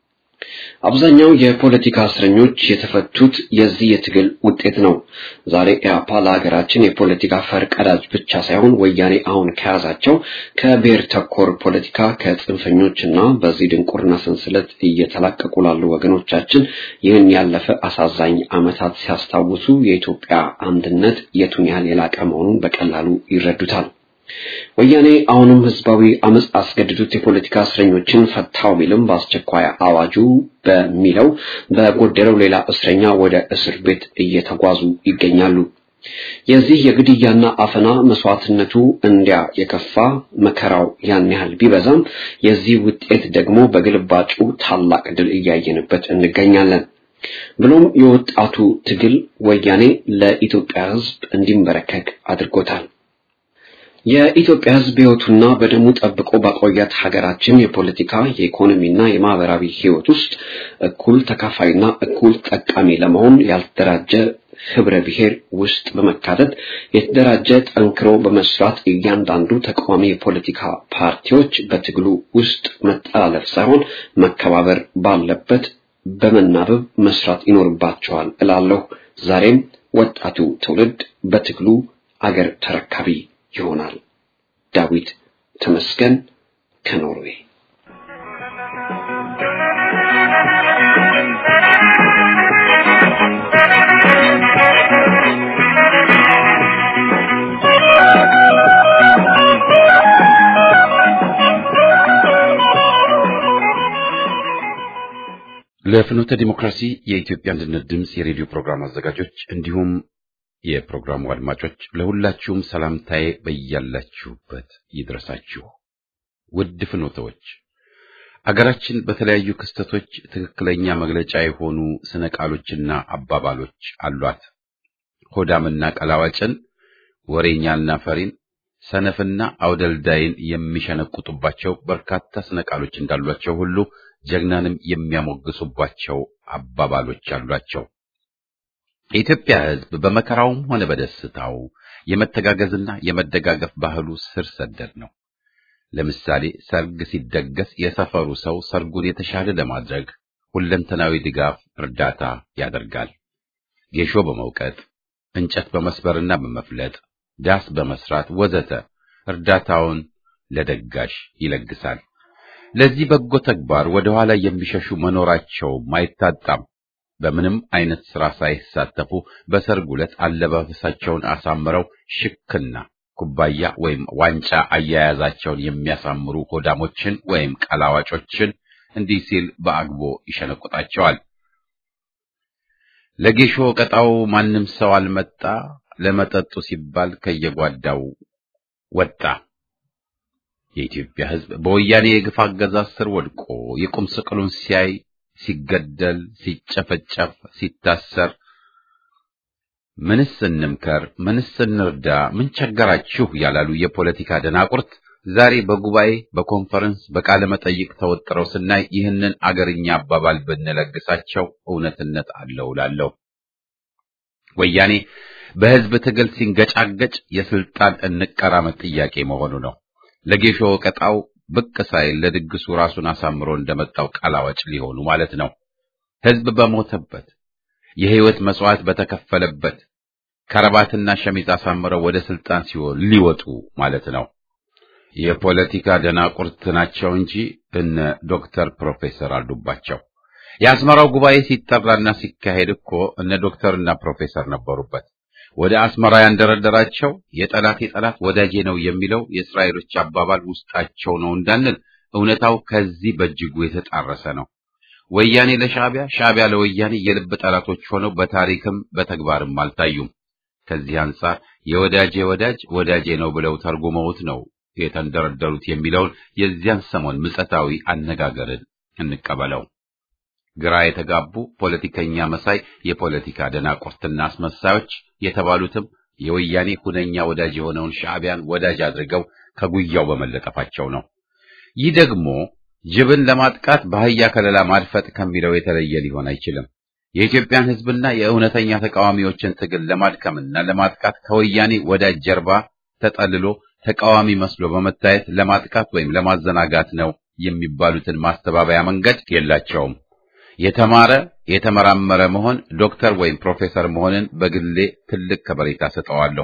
አብዛኛው የፖለቲካ እስረኞች የተፈቱት የዚህ የትግል ውጤት ነው። ዛሬ ኢህአፓ ለሀገራችን የፖለቲካ ፈርቀዳጅ ብቻ ሳይሆን ወያኔ አሁን ከያዛቸው ከብሔር ተኮር ፖለቲካ ከጽንፈኞች እና በዚህ ድንቁርና ሰንሰለት እየተላቀቁ ላሉ ወገኖቻችን ይህን ያለፈ አሳዛኝ ዓመታት ሲያስታውሱ የኢትዮጵያ አንድነት የቱን ያህል የላቀ መሆኑን በቀላሉ ይረዱታል። ወያኔ አሁንም ህዝባዊ አመጽ አስገድዶት የፖለቲካ እስረኞችን ፈታው ቢልም በአስቸኳይ አዋጁ በሚለው በጎደለው ሌላ እስረኛ ወደ እስር ቤት እየተጓዙ ይገኛሉ። የዚህ የግድያና አፈና መስዋዕትነቱ እንዲያ የከፋ መከራው ያን ያህል ቢበዛም የዚህ ውጤት ደግሞ በግልባጩ ታላቅ ድል እያየንበት እንገኛለን። ብሎም የወጣቱ ትግል ወያኔ ለኢትዮጵያ ህዝብ እንዲንበረከክ አድርጎታል። የኢትዮጵያ ህዝብ ህይወቱና በደሙ ጠብቆ ባቆያት ሀገራችን የፖለቲካ የኢኮኖሚና የማህበራዊ ህይወት ውስጥ እኩል ተካፋይና እኩል ጠቃሚ ለመሆን ያልተደራጀ ህብረ ብሔር ውስጥ በመካተት የተደራጀ ጠንክሮ በመስራት እያንዳንዱ ተቃዋሚ የፖለቲካ ፓርቲዎች በትግሉ ውስጥ መጠላለፍ ሳይሆን መከባበር ባለበት በመናበብ መስራት ይኖርባቸዋል እላለሁ። ዛሬም ወጣቱ ትውልድ በትግሉ አገር ተረካቢ ይሆናል። ዳዊት ተመስገን ከኖርዌይ ለፍኖተ ዲሞክራሲ የኢትዮጵያ አንድነት ድምፅ የሬዲዮ ፕሮግራም አዘጋጆች እንዲሁም የፕሮግራሙ አድማጮች ለሁላችሁም ሰላምታዬ በያላችሁበት ይድረሳችሁ። ውድ ፍኖተዎች፣ አገራችን በተለያዩ ክስተቶች ትክክለኛ መግለጫ የሆኑ ስነ ቃሎችና አባባሎች አሏት። ሆዳምና ቀላዋጭን፣ ወሬኛና ፈሪን፣ ሰነፍና አውደልዳይን የሚሸነቁጡባቸው በርካታ ስነ ቃሎች እንዳሏቸው ሁሉ ጀግናንም የሚያሞግሱባቸው አባባሎች አሏቸው። የኢትዮጵያ ሕዝብ በመከራውም ሆነ በደስታው የመተጋገዝና የመደጋገፍ ባህሉ ስር ሰደድ ነው። ለምሳሌ ሰርግ ሲደገስ የሰፈሩ ሰው ሰርጉን የተሻለ ለማድረግ ሁለንተናዊ ድጋፍ፣ እርዳታ ያደርጋል። ጌሾ በመውቀጥ እንጨት በመስበርና በመፍለጥ ዳስ በመስራት ወዘተ እርዳታውን ለደጋሽ ይለግሳል። ለዚህ በጎ ተግባር ወደ ኋላ የሚሸሹ መኖራቸው አይታጣም። በምንም አይነት ስራ ሳይሳተፉ በሰርጉ ዕለት አለባበሳቸውን አሳምረው ሽክና ኩባያ ወይም ዋንጫ አያያዛቸውን የሚያሳምሩ ሆዳሞችን ወይም ቀላዋጮችን እንዲህ ሲል በአግቦ ይሸነቁጣቸዋል። ለጌሾ ቀጣው ማንም ሰው አልመጣ፣ ለመጠጡ ሲባል ከየጓዳው ወጣ። የኢትዮጵያ ሕዝብ በወያኔ የግፍ አገዛዝ ስር ወድቆ የቁም ስቅሉን ሲያይ ሲገደል፣ ሲጨፈጨፍ፣ ሲታሰር ምንስ እንምከር፣ ምንስ እንርዳ፣ ምን ቸገራችሁ ያላሉ የፖለቲካ ደናቁርት ዛሬ በጉባኤ በኮንፈረንስ በቃለ መጠይቅ ተወጥረው ስናይ ይህንን አገርኛ አባባል ብንለግሳቸው እውነትነት አለው እላለሁ። ወያኔ በሕዝብ ትግል ሲንገጫገጭ የስልጣን እንቀራመት ጥያቄ መሆኑ ነው። ለጌሾ ቀጣው ብቅ ሳይል ለድግሱ ራሱን አሳምሮ እንደመጣው ቀላዋጭ ሊሆኑ ማለት ነው። ሕዝብ በሞተበት የሕይወት መስዋዕት በተከፈለበት ከረባትና ሸሚዝ አሳምረው ወደ ስልጣን ሲሆን ሊወጡ ማለት ነው። የፖለቲካ ደናቁርት ናቸው እንጂ እነ ዶክተር ፕሮፌሰር አሉባቸው። የአስመራው ጉባኤ ሲጠራና ሲካሄድ እኮ እነ ዶክተርና ፕሮፌሰር ነበሩበት። ወደ አስመራ ያንደረደራቸው የጠላት የጠላት ወዳጄ ነው የሚለው የእስራኤሎች አባባል ውስጣቸው ነው እንዳንል እውነታው ከዚህ በእጅጉ የተጣረሰ ነው። ወያኔ ለሻዕቢያ፣ ሻዕቢያ ለወያኔ የልብ ጠላቶች ሆነው በታሪክም በተግባርም አልታዩም። ከዚህ አንጻር የወዳጄ ወዳጅ ወዳጄ ነው ብለው ተርጉመውት ነው የተንደረደሩት የሚለውን የዚያን ሰሞን ምጸታዊ አነጋገርን እንቀበለው። ግራ የተጋቡ ፖለቲከኛ መሳይ የፖለቲካ ደናቁርትና አስመሳዮች የተባሉትም የወያኔ ሁነኛ ወዳጅ የሆነውን ሻዕቢያን ወዳጅ አድርገው ከጉያው በመለጠፋቸው ነው። ይህ ደግሞ ጅብን ለማጥቃት በአህያ ከለላ ማድፈጥ ከሚለው የተለየ ሊሆን አይችልም። የኢትዮጵያን ሕዝብና የእውነተኛ ተቃዋሚዎችን ትግል ለማድከምና ለማጥቃት ከወያኔ ወዳጅ ጀርባ ተጠልሎ ተቃዋሚ መስሎ በመታየት ለማጥቃት ወይም ለማዘናጋት ነው የሚባሉትን ማስተባበያ መንገድ የላቸውም። የተማረ የተመራመረ መሆን ዶክተር ወይም ፕሮፌሰር መሆንን በግሌ ትልቅ ከበሬታ ሰጠዋለሁ።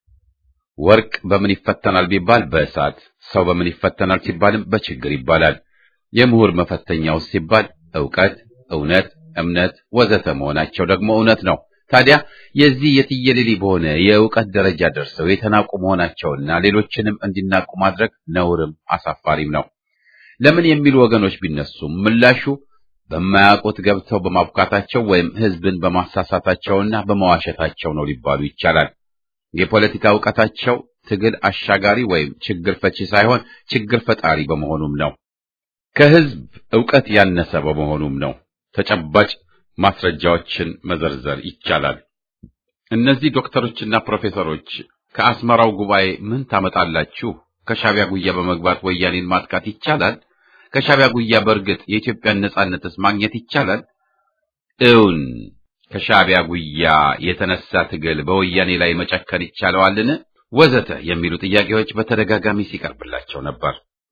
ወርቅ በምን ይፈተናል ቢባል በእሳት፣ ሰው በምን ይፈተናል ሲባልም በችግር ይባላል። የምሁር መፈተኛው ሲባል ዕውቀት፣ እውነት፣ እምነት ወዘተ መሆናቸው ደግሞ እውነት ነው። ታዲያ የዚህ የትየሌሊ በሆነ የእውቀት ደረጃ ደርሰው የተናቁ መሆናቸውና ሌሎችንም እንዲናቁ ማድረግ ነውርም አሳፋሪም ነው። ለምን የሚሉ ወገኖች ቢነሱም ምላሹ በማያውቁት ገብተው በማብቃታቸው ወይም ሕዝብን በማሳሳታቸውና በመዋሸታቸው ነው ሊባሉ ይቻላል። የፖለቲካ ዕውቀታቸው ትግል አሻጋሪ ወይም ችግር ፈቺ ሳይሆን ችግር ፈጣሪ በመሆኑም ነው። ከሕዝብ ዕውቀት ያነሰ በመሆኑም ነው። ተጨባጭ ማስረጃዎችን መዘርዘር ይቻላል። እነዚህ ዶክተሮችና ፕሮፌሰሮች ከአስመራው ጉባኤ ምን ታመጣላችሁ? ከሻቢያ ጉያ በመግባት ወያኔን ማጥቃት ይቻላል? ከሻቢያ ጉያ በእርግጥ የኢትዮጵያን ነጻነትስ ማግኘት ይቻላል? እውን ከሻቢያ ጉያ የተነሳ ትግል በወያኔ ላይ መጨከን ይቻለዋልን? ወዘተ የሚሉ ጥያቄዎች በተደጋጋሚ ሲቀርብላቸው ነበር።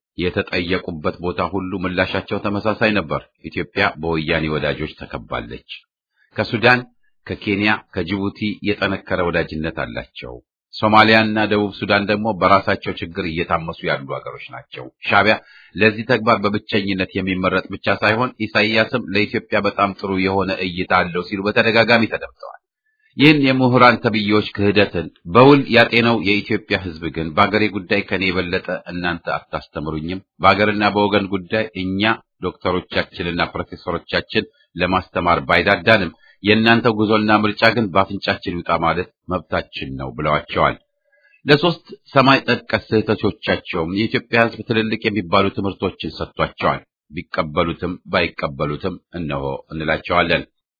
የተጠየቁበት ቦታ ሁሉ ምላሻቸው ተመሳሳይ ነበር። ኢትዮጵያ በወያኔ ወዳጆች ተከባለች። ከሱዳን፣ ከኬንያ፣ ከጅቡቲ የጠነከረ ወዳጅነት አላቸው። ሶማሊያና ደቡብ ሱዳን ደግሞ በራሳቸው ችግር እየታመሱ ያሉ ሀገሮች ናቸው። ሻቢያ ለዚህ ተግባር በብቸኝነት የሚመረጥ ብቻ ሳይሆን ኢሳይያስም ለኢትዮጵያ በጣም ጥሩ የሆነ እይታ አለው ሲሉ በተደጋጋሚ ተደምጠዋል። ይህን የምሁራን ተብዬዎች ክህደትን በውል ያጤነው የኢትዮጵያ ሕዝብ ግን በአገሬ ጉዳይ ከኔ የበለጠ እናንተ አታስተምሩኝም፣ በአገርና በወገን ጉዳይ እኛ ዶክተሮቻችንና ፕሮፌሰሮቻችን ለማስተማር ባይዳዳንም የእናንተ ጉዞና ምርጫ ግን በአፍንጫችን ይውጣ ማለት መብታችን ነው ብለዋቸዋል። ለሶስት ሰማይ ጠቀስ ስህተቶቻቸውም የኢትዮጵያ ሕዝብ ትልልቅ የሚባሉ ትምህርቶችን ሰጥቷቸዋል። ቢቀበሉትም ባይቀበሉትም እነሆ እንላቸዋለን።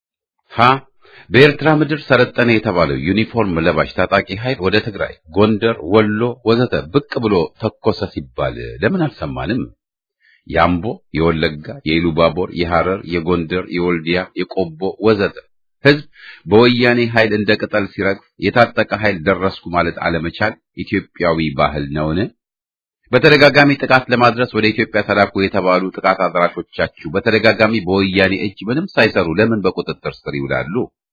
ሀ በኤርትራ ምድር ሰለጠነ የተባለው ዩኒፎርም ለባሽ ታጣቂ ኃይል ወደ ትግራይ፣ ጎንደር፣ ወሎ ወዘተ ብቅ ብሎ ተኮሰ ሲባል ለምን አልሰማንም? የአምቦ፣ የወለጋ፣ የኢሉባቦር፣ የሐረር፣ የጎንደር፣ የወልዲያ፣ የቆቦ ወዘተ ህዝብ በወያኔ ኃይል እንደ ቅጠል ሲረግፍ የታጠቀ ኃይል ደረስኩ ማለት አለመቻል ኢትዮጵያዊ ባህል ነውን? በተደጋጋሚ ጥቃት ለማድረስ ወደ ኢትዮጵያ ተላኩ የተባሉ ጥቃት አድራሾቻችሁ በተደጋጋሚ በወያኔ እጅ ምንም ሳይሰሩ ለምን በቁጥጥር ስር ይውላሉ?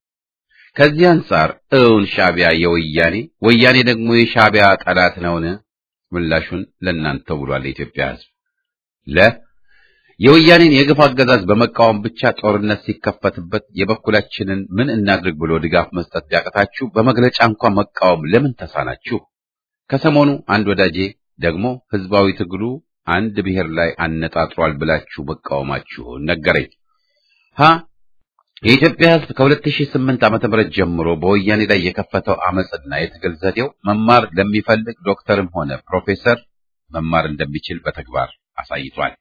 ከዚህ አንጻር እውን ሻቢያ የወያኔ ወያኔ ደግሞ የሻቢያ ጠላት ነውን? ምላሹን ለእናንተው ብሏል የኢትዮጵያ ህዝብ። ለ የወያኔን የግፍ አገዛዝ በመቃወም ብቻ ጦርነት ሲከፈትበት የበኩላችንን ምን እናድርግ ብሎ ድጋፍ መስጠት ቢያቅታችሁ በመግለጫ እንኳን መቃወም ለምን ተሳናችሁ? ከሰሞኑ አንድ ወዳጄ ደግሞ ህዝባዊ ትግሉ አንድ ብሔር ላይ አነጣጥሯል ብላችሁ መቃወማችሁን ነገረኝ። ሀ የኢትዮጵያ ህዝብ ከ2008 ዓመተ ምህረት ጀምሮ በወያኔ ላይ የከፈተው አመጽና የትግል ዘዴው መማር ለሚፈልግ ዶክተርም ሆነ ፕሮፌሰር መማር እንደሚችል በተግባር አሳይቷል።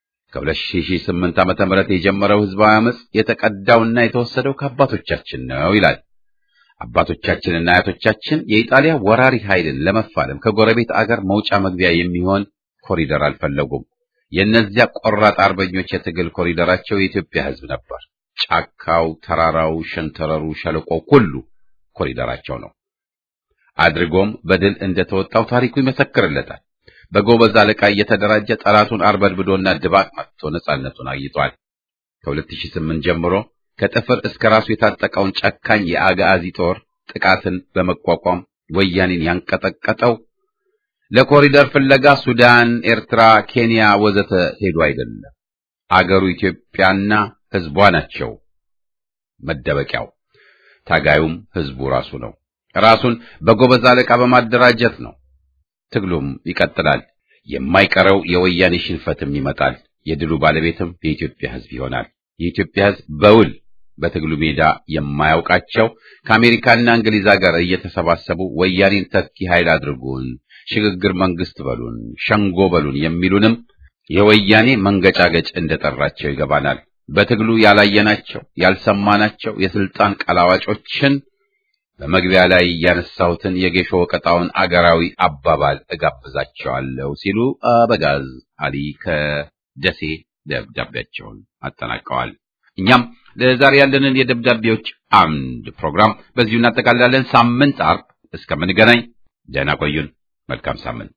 ከ2008 ዓመተ ምህረት የጀመረው ህዝባዊ አመጽ የተቀዳውና የተወሰደው ከአባቶቻችን ነው ይላል። አባቶቻችንና አያቶቻችን የኢጣሊያ ወራሪ ኃይልን ለመፋለም ከጎረቤት አገር መውጫ መግቢያ የሚሆን ኮሪደር አልፈለጉም። የእነዚያ ቆራጥ አርበኞች የትግል ኮሪደራቸው የኢትዮጵያ ህዝብ ነበር። ጫካው፣ ተራራው፣ ሸንተረሩ፣ ሸለቆው ሁሉ ኮሪደራቸው ነው። አድርጎም በድል እንደተወጣው ታሪኩ ይመሰክርለታል። በጎበዝ አለቃ እየተደራጀ ጠላቱን አርበድብዶና ድባቅ መጥቶ ነጻነቱን አግኝቷል። ከ2008 ጀምሮ ከጥፍር እስከ ራሱ የታጠቀውን ጨካኝ የአጋዚ ጦር ጥቃትን በመቋቋም ወያኔን ያንቀጠቀጠው ለኮሪደር ፍለጋ ሱዳን፣ ኤርትራ፣ ኬንያ ወዘተ ሄዱ አይደለም። አገሩ ኢትዮጵያና ህዝቧ ናቸው መደበቂያው። ታጋዩም ህዝቡ ራሱ ነው። ራሱን በጎበዝ አለቃ በማደራጀት ነው። ትግሉም ይቀጥላል። የማይቀረው የወያኔ ሽንፈትም ይመጣል። የድሉ ባለቤትም የኢትዮጵያ ህዝብ ይሆናል። የኢትዮጵያ ህዝብ በውል በትግሉ ሜዳ የማያውቃቸው ከአሜሪካና እንግሊዝ ሀገር እየተሰባሰቡ ወያኔን ተኪ ኃይል አድርጉን፣ ሽግግር መንግስት በሉን፣ ሸንጎ በሉን የሚሉንም የወያኔ መንገጫገጭ እንደጠራቸው ይገባናል። በትግሉ ያላየናቸው ያልሰማናቸው የስልጣን ቀላዋጮችን በመግቢያ ላይ ያነሳሁትን የጌሾ ወቀጣውን አገራዊ አባባል እጋብዛቸዋለሁ ሲሉ አበጋዝ አሊ ከደሴ ደብዳቤያቸውን አጠናቀዋል። እኛም ለዛሬ ያለንን የደብዳቤዎች አምድ ፕሮግራም በዚሁ እናጠቃልላለን። ሳምንት አርብ እስከምንገናኝ ደህና ቆዩን። መልካም ሳምንት።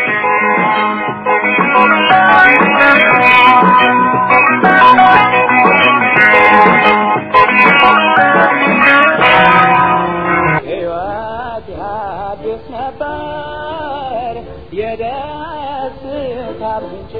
Thank you. ነበር የደስታ ምንጭ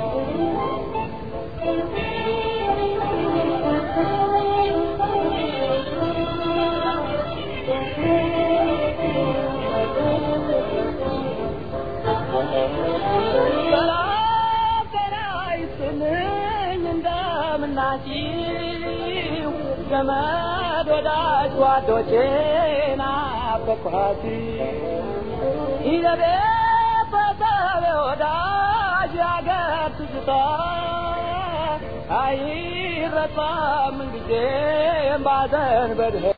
ሰላም ጤና ይስጥልኝ እንደምናችሁ ዘመድ ወዳጅ ጓዶቼ ናፈቅኋት ይዘቤ በሰብ ወዳጅ ያገር ትዝታ አይረሳም ጊዜም ባዘን በድህ